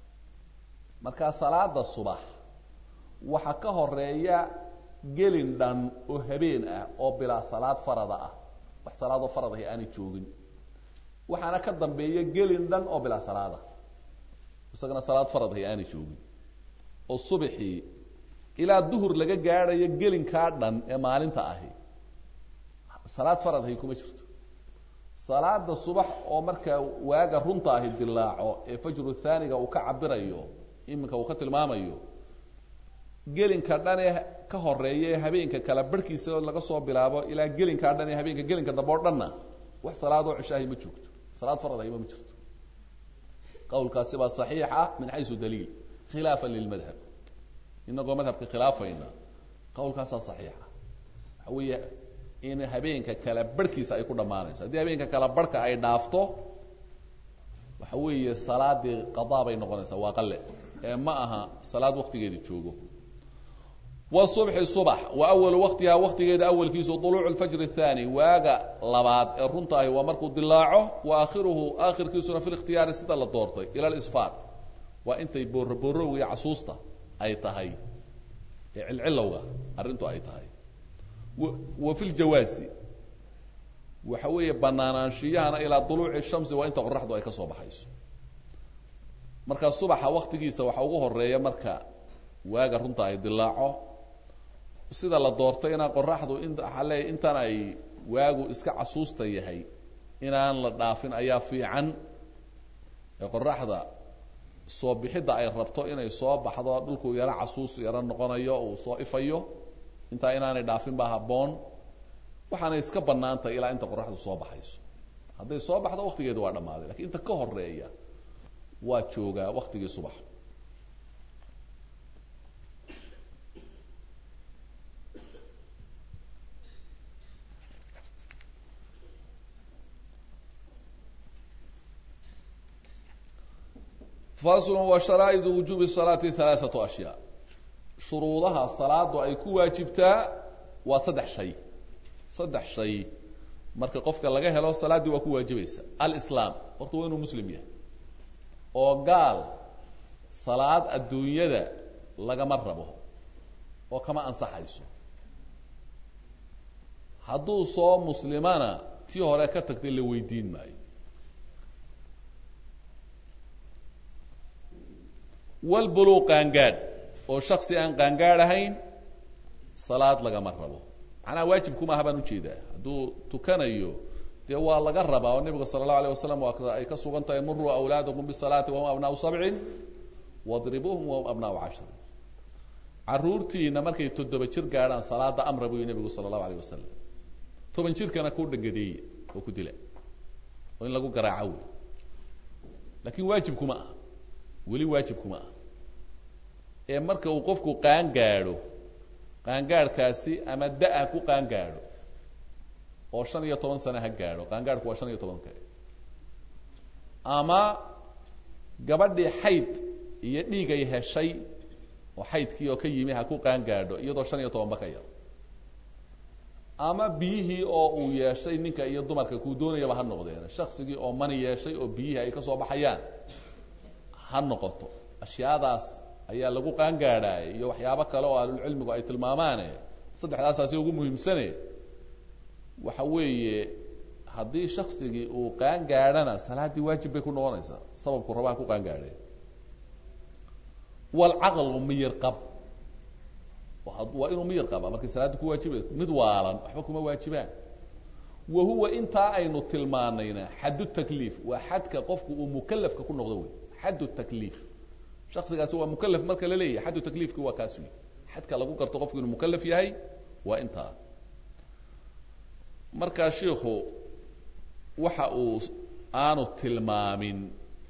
markaa salaada subax waxa ka horeeya gelin dhan oo habeen ah oo bilaa salaad farada ah wax salaadoo farad ahi aanay joogin waxaana ka dambeeya gelin dhan oo bilaa salaada isagana salaad farad ahi aanay joogin oo subaxii ilaa duhur laga gaadhayo gelinkaa dhan ee maalinta ahi salaad farad ahi kuma jirto salaada subax oo markaa waaga runta ahi dilaaco ee fajru thaniga uu ka cabirayo iminka uu ka tilmaamayo gelinka dhan ee ka horeeya ee habeenka kala barhkiisa laga soo bilaabo ilaa gelinkaa dhan ee habeenka gelinka dambe oo dhanna wax salaadoo cishaahi ma joogto salaad farad ahiba ma jirto qawlkaasi baa saxiixa min xaysu daliil khilaafan lilmadhab inagoo madhabka khilaafayna qawlkaasaa saxiixa waxa weeye in habeenka kala barhkiisa ay ku dhammaanayso haddii habeenka kala barhka ay dhaafto waxa weeye salaadii qadaa bay noqonaysaa waa qale ee ma aha salaad waktigeeda joogo wsubxi subax wa awalu waqtiha waqtigeeda awalkiisu uluucu lfajr athani waaga labaad ee runta ahi waa markuu dilaaco wa aakhiruhu aakhirkiisuna fi likhtiyaari sida la doortay ila lisfaar waa intay booroboorowga iyo casuusta ay tahay ee cilcilowga arrintu ay tahay wa fi ljawaasi waxa weeye banaanaanshiyahana ilaa duluuci shamsi waa inta qoraxdu ay ka soo baxayso marka subaxa waktigiisa waxa ugu horeeya marka waaga runta ay dilaaco sida la doortayna qoraxdu inale intan ay waagu iska casuusta yahay inaan la dhaafin ayaa fiican ee qoraxda soo bixidda ay rabto inay soo baxdo dhulku yaro casuus yaro noqonayo uu soo ifayo intaa inaanay dhaafin baa habboon waxaanay iska bannaantahay ilaa inta qoraxdu soo baxayso hadday soo baxdo waktigeedu waa dhammaaday lakiin inta ka horeeya waa joogaa waktigii subax fasl wa sharaa'idu wujuubi salaati halaaثatu ashyaa shuruudaha salaadu ay ku waajibtaa waa saddex shay saddex shay marka qofka laga helo salaaddii waa ku waajibaysa alislaam horta waa inuu muslim yahay oo gaal salaad adduunyada lagama rabo oo kama ansaxayso hadduu soo muslimana tii hore ka tagtay la weydiin maayo walbuluuq qaangaadh oo shaksi aan qaangaadh ahayn salaad lagama rabo macnaha waajibkuma aha baan ujeedaa hadduu tukanayo dee waa laga rabaa oo nebigu sala allahu alayh wasalam waa ay ka sugan tahay muruu awlaadakum bisalaati wahum abnaau sabcin wadribuuhum wahum abnaau cashrin caruurtiina markay toddoba jir gaadhaan salaada amra buu nebigu sala allahu alayh wasalam toban jirkana ku dhangadeeye oo ku dila oo in lagu garaaco wey laakiin waajibkuma aha weli waajibkuma ah ee marka uu qofku qaan gaadho qaangaadhkaasi ama da-a ku qaangaadho oo shan iyo toban sane ha gaadho qaangaadhku waa shan iyo tobanka ama gabadhii xayd iyo dhiigay heshay oo xaydkii oo ka yimi ha ku qaangaadho iyadoo shan iyo tobanba ka yar ama biyihii oo uu yeeshay ninka iyo dumarka kuu doonayaba ha noqdeen shaksigii oo mani yeeshay oo biyihii ay ka soo baxayaan ha noqoto ashyaadaas ayaa lagu qaangaadhaay iyo waxyaabo kale oo ahlulcilmigu ay tilmaamaane saddexdaasaasi ugu muhiimsane waxa weeye haddii shaksigii uu qaangaadhana salaaddii waajib bay ku noqonaysaa sababku rabaa ku qaangaadheen walcaqlu miyir qab waa inuu miyir qaba markay salaadda ku waajibayso mid waalan waxba kuma waajibaan wa huwa intaa aynu tilmaanayna xaddu takliif waa xadka qofku uu mukalafka ku noqdo wey xaddu takliif shaksigaasi waa mukalaf marka la leeyahay xaddu takliifki waa kaas wey xadka lagu garto qofku inuu mukalaf yahay waa intaa markaa shiikhu waxa uu aanu tilmaamin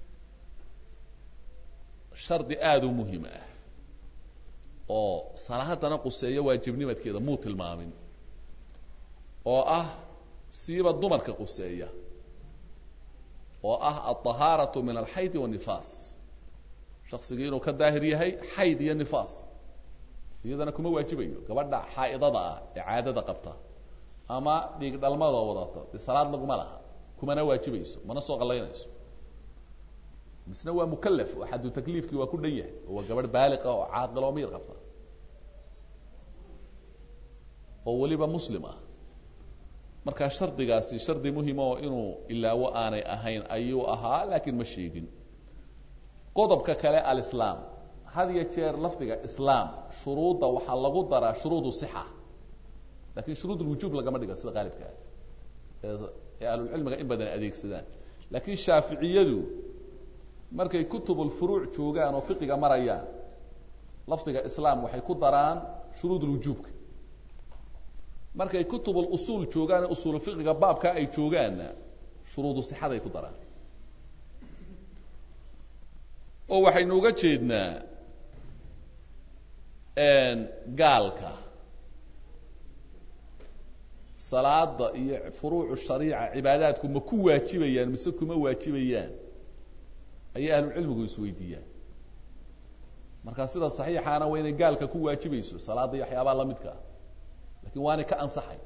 shardi aada u muhim ah oo salaadana quseeyo waajibnimadkeeda muu tilmaamin oo ah siiba dumarka quseeya oo ah alطahaaraةu min alxayd wالnifaas shaksigii inuu ka daahir yahay xayd iyo nifaas iyadana kuma waajibayo gabadha xaa'idada ah ee caadada qabta ama dhiig dhalmada wadata de salaad laguma laha kumana waajibayso mana soo qalaynayso misna waa mukalaf oo xaddu takliifkii waa ku dhan yahay oo waa gabadh baaliqa oo caaqil oo miyir qabta oo weliba muslim ah markaa shardigaasi shardi muhima oo inuu ilaawo aanay ahayn ayuu ahaa laakiin ma sheegin qodobka kale alislaam had iyo jeer lafdiga islaam shuruudda waxaa lagu daraa shuruud sixa lakin shuruud lwujuub lagama dhiga sida qaalibka ah ee ahlulcilmiga in badan adeegsadaan laakiin shaaficiyadu markay kutubulfuruuc joogaan oo fiqiga marayaan lafdiga islaam waxay ku daraan shuruud lwujuubka markay kutubulusuul joogaan ee usuulu fiqiga baabkaa ay joogaanna shuruudu sixaday ku daraan oo waxaynu uga jeednaa gaalka salaada iyo furuucu shariica cibaadaadku ma ku waajibayaan mise kuma waajibayaan ayay ahlucilmigu isweydiiyaan markaa sida saxiixaana waa inay gaalka ku waajibayso salaada iyo waxyaabaha lamidka ah lakin waanay ka ansaxay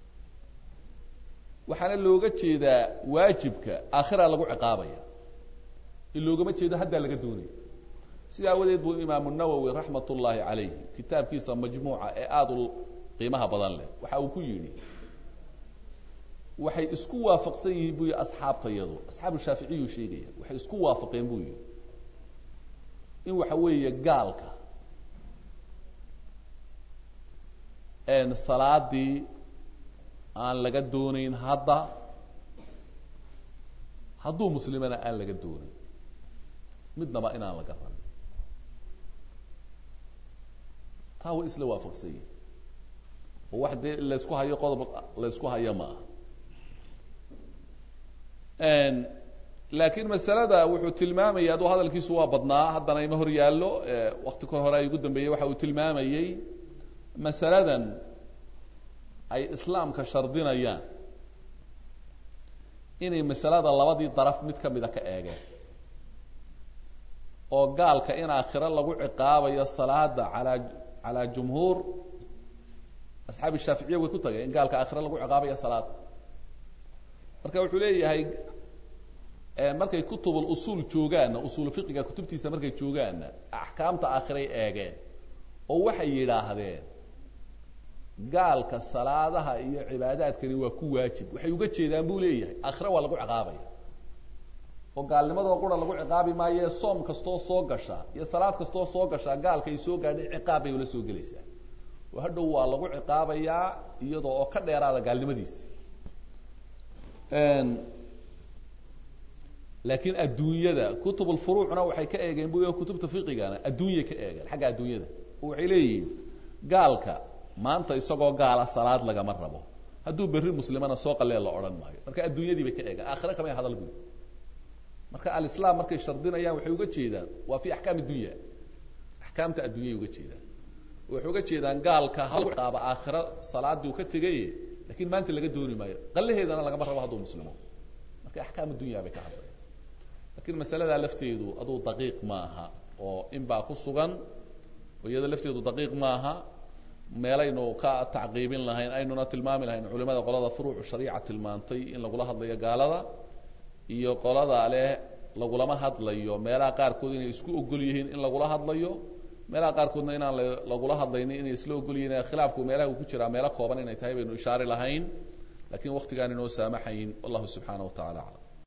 waxaana looga jeedaa waajibka aakhira lagu ciqaabaya in loogama jeedo haddaa laga doonaya sida awadeed buu imaamu nawowi raxmat ullaahi calayh kitaabkiisa majmuuca ee aada u qiimaha badan leh waxa uu ku yidhi waxay isku waafaqsan yihiin buu yihi asxaabtayadu asxaabu shaaficiyuu sheegaya waxay isku waafaqeen buu yihi in waxa weeye gaalka salaadii aan laga doonayn hadda hadduu muslimana aan laga doonayn midnaba inaan laga rabin taa way isla waafaqsan yihin oo wax dee laysku hayo qodob laysku hayo ma aha laakiin masalada wuxuu tilmaamayay aduu hadalkiisu waa badnaa haddana ima hor yaallo wakti ka hore ay ugu dambeeyey waxa uu tilmaamayey masaladan ay islaamka shardinayaan inay masalada labadii daraf mid ka mida ka eegeen oo gaalka in aakhiro lagu ciqaabayo salaada alaa calaa jumhuur asxaabi shaaficiya way ku tageen in gaalka aakhiro lagu ciqaabayo salaada marka wuxuu leeyahay markay kutubul usuul joogaanna usuul fiqiga kutubtiisa markay joogaanna axkaamta aakhiray eegeen oo waxay yidhaahdeen gaalka salaadaha iyo cibaadaadkani waa ku waajib waxay uga jeedaan buu leeyahay aakhire waa lagu ciqaabaya oo gaalnimadoo qura lagu ciqaabi maayo soom kastoo soo gasha iyo salaad kastoo soo gashaa gaalka ay soo gaadhay ciqaab bay ula soo gelaysaa oo hadhow waa lagu ciqaabayaa iyadoo oo ka dheeraada gaalnimadiisa laakiin adduunyada kutubulfuruucna waxay ka eegeen bu kutubta fiqigana adduunyay ka eegeen xagga adduunyada oo waxay leeyihiin gaalka maanta isagoo gaala salaad lagama rabo hadduu berri muslimana soo qalee la odhan maayo marka adduunyadii bay ka eegeen aakhire kamay hadal bui marka alislaam markay shardinayaan waxay uga jeedaan waa fi axkaam dunya axkaamta adduunyay uga jeedaan waxay uga jeedaan gaalka haqaaba aakhiro salaadii uu ka tegaye lakin maanta laga dooni maayo qalaheedana lagama rabo hadduu muslimo marka axkaam dunya bay ka hadlayan lakin masaladaa lafteedu aduu daqiiq maaha oo in baa ku sugan oo iyada lafteedu daqiiq maaha meelaynu ka tacqiibin lahayn aynuna tilmaami lahayn culimada qolada furuucu shariica tilmaantay in lagula hadlayo gaalada iyo qolada leh lagulama hadlayo meelaha qaarkood inay isku ogol yihiin in lagula hadlayo meelaha qaarkoodna inaan lagula hadlaynin inay isla ogol yihiin khilaafku meelaha uu ku jiraa meelo kooban inay tahay baynu ishaari lahayn lakin waktigaan inoo saamaxayn wallahu subxaana wa tacala aclam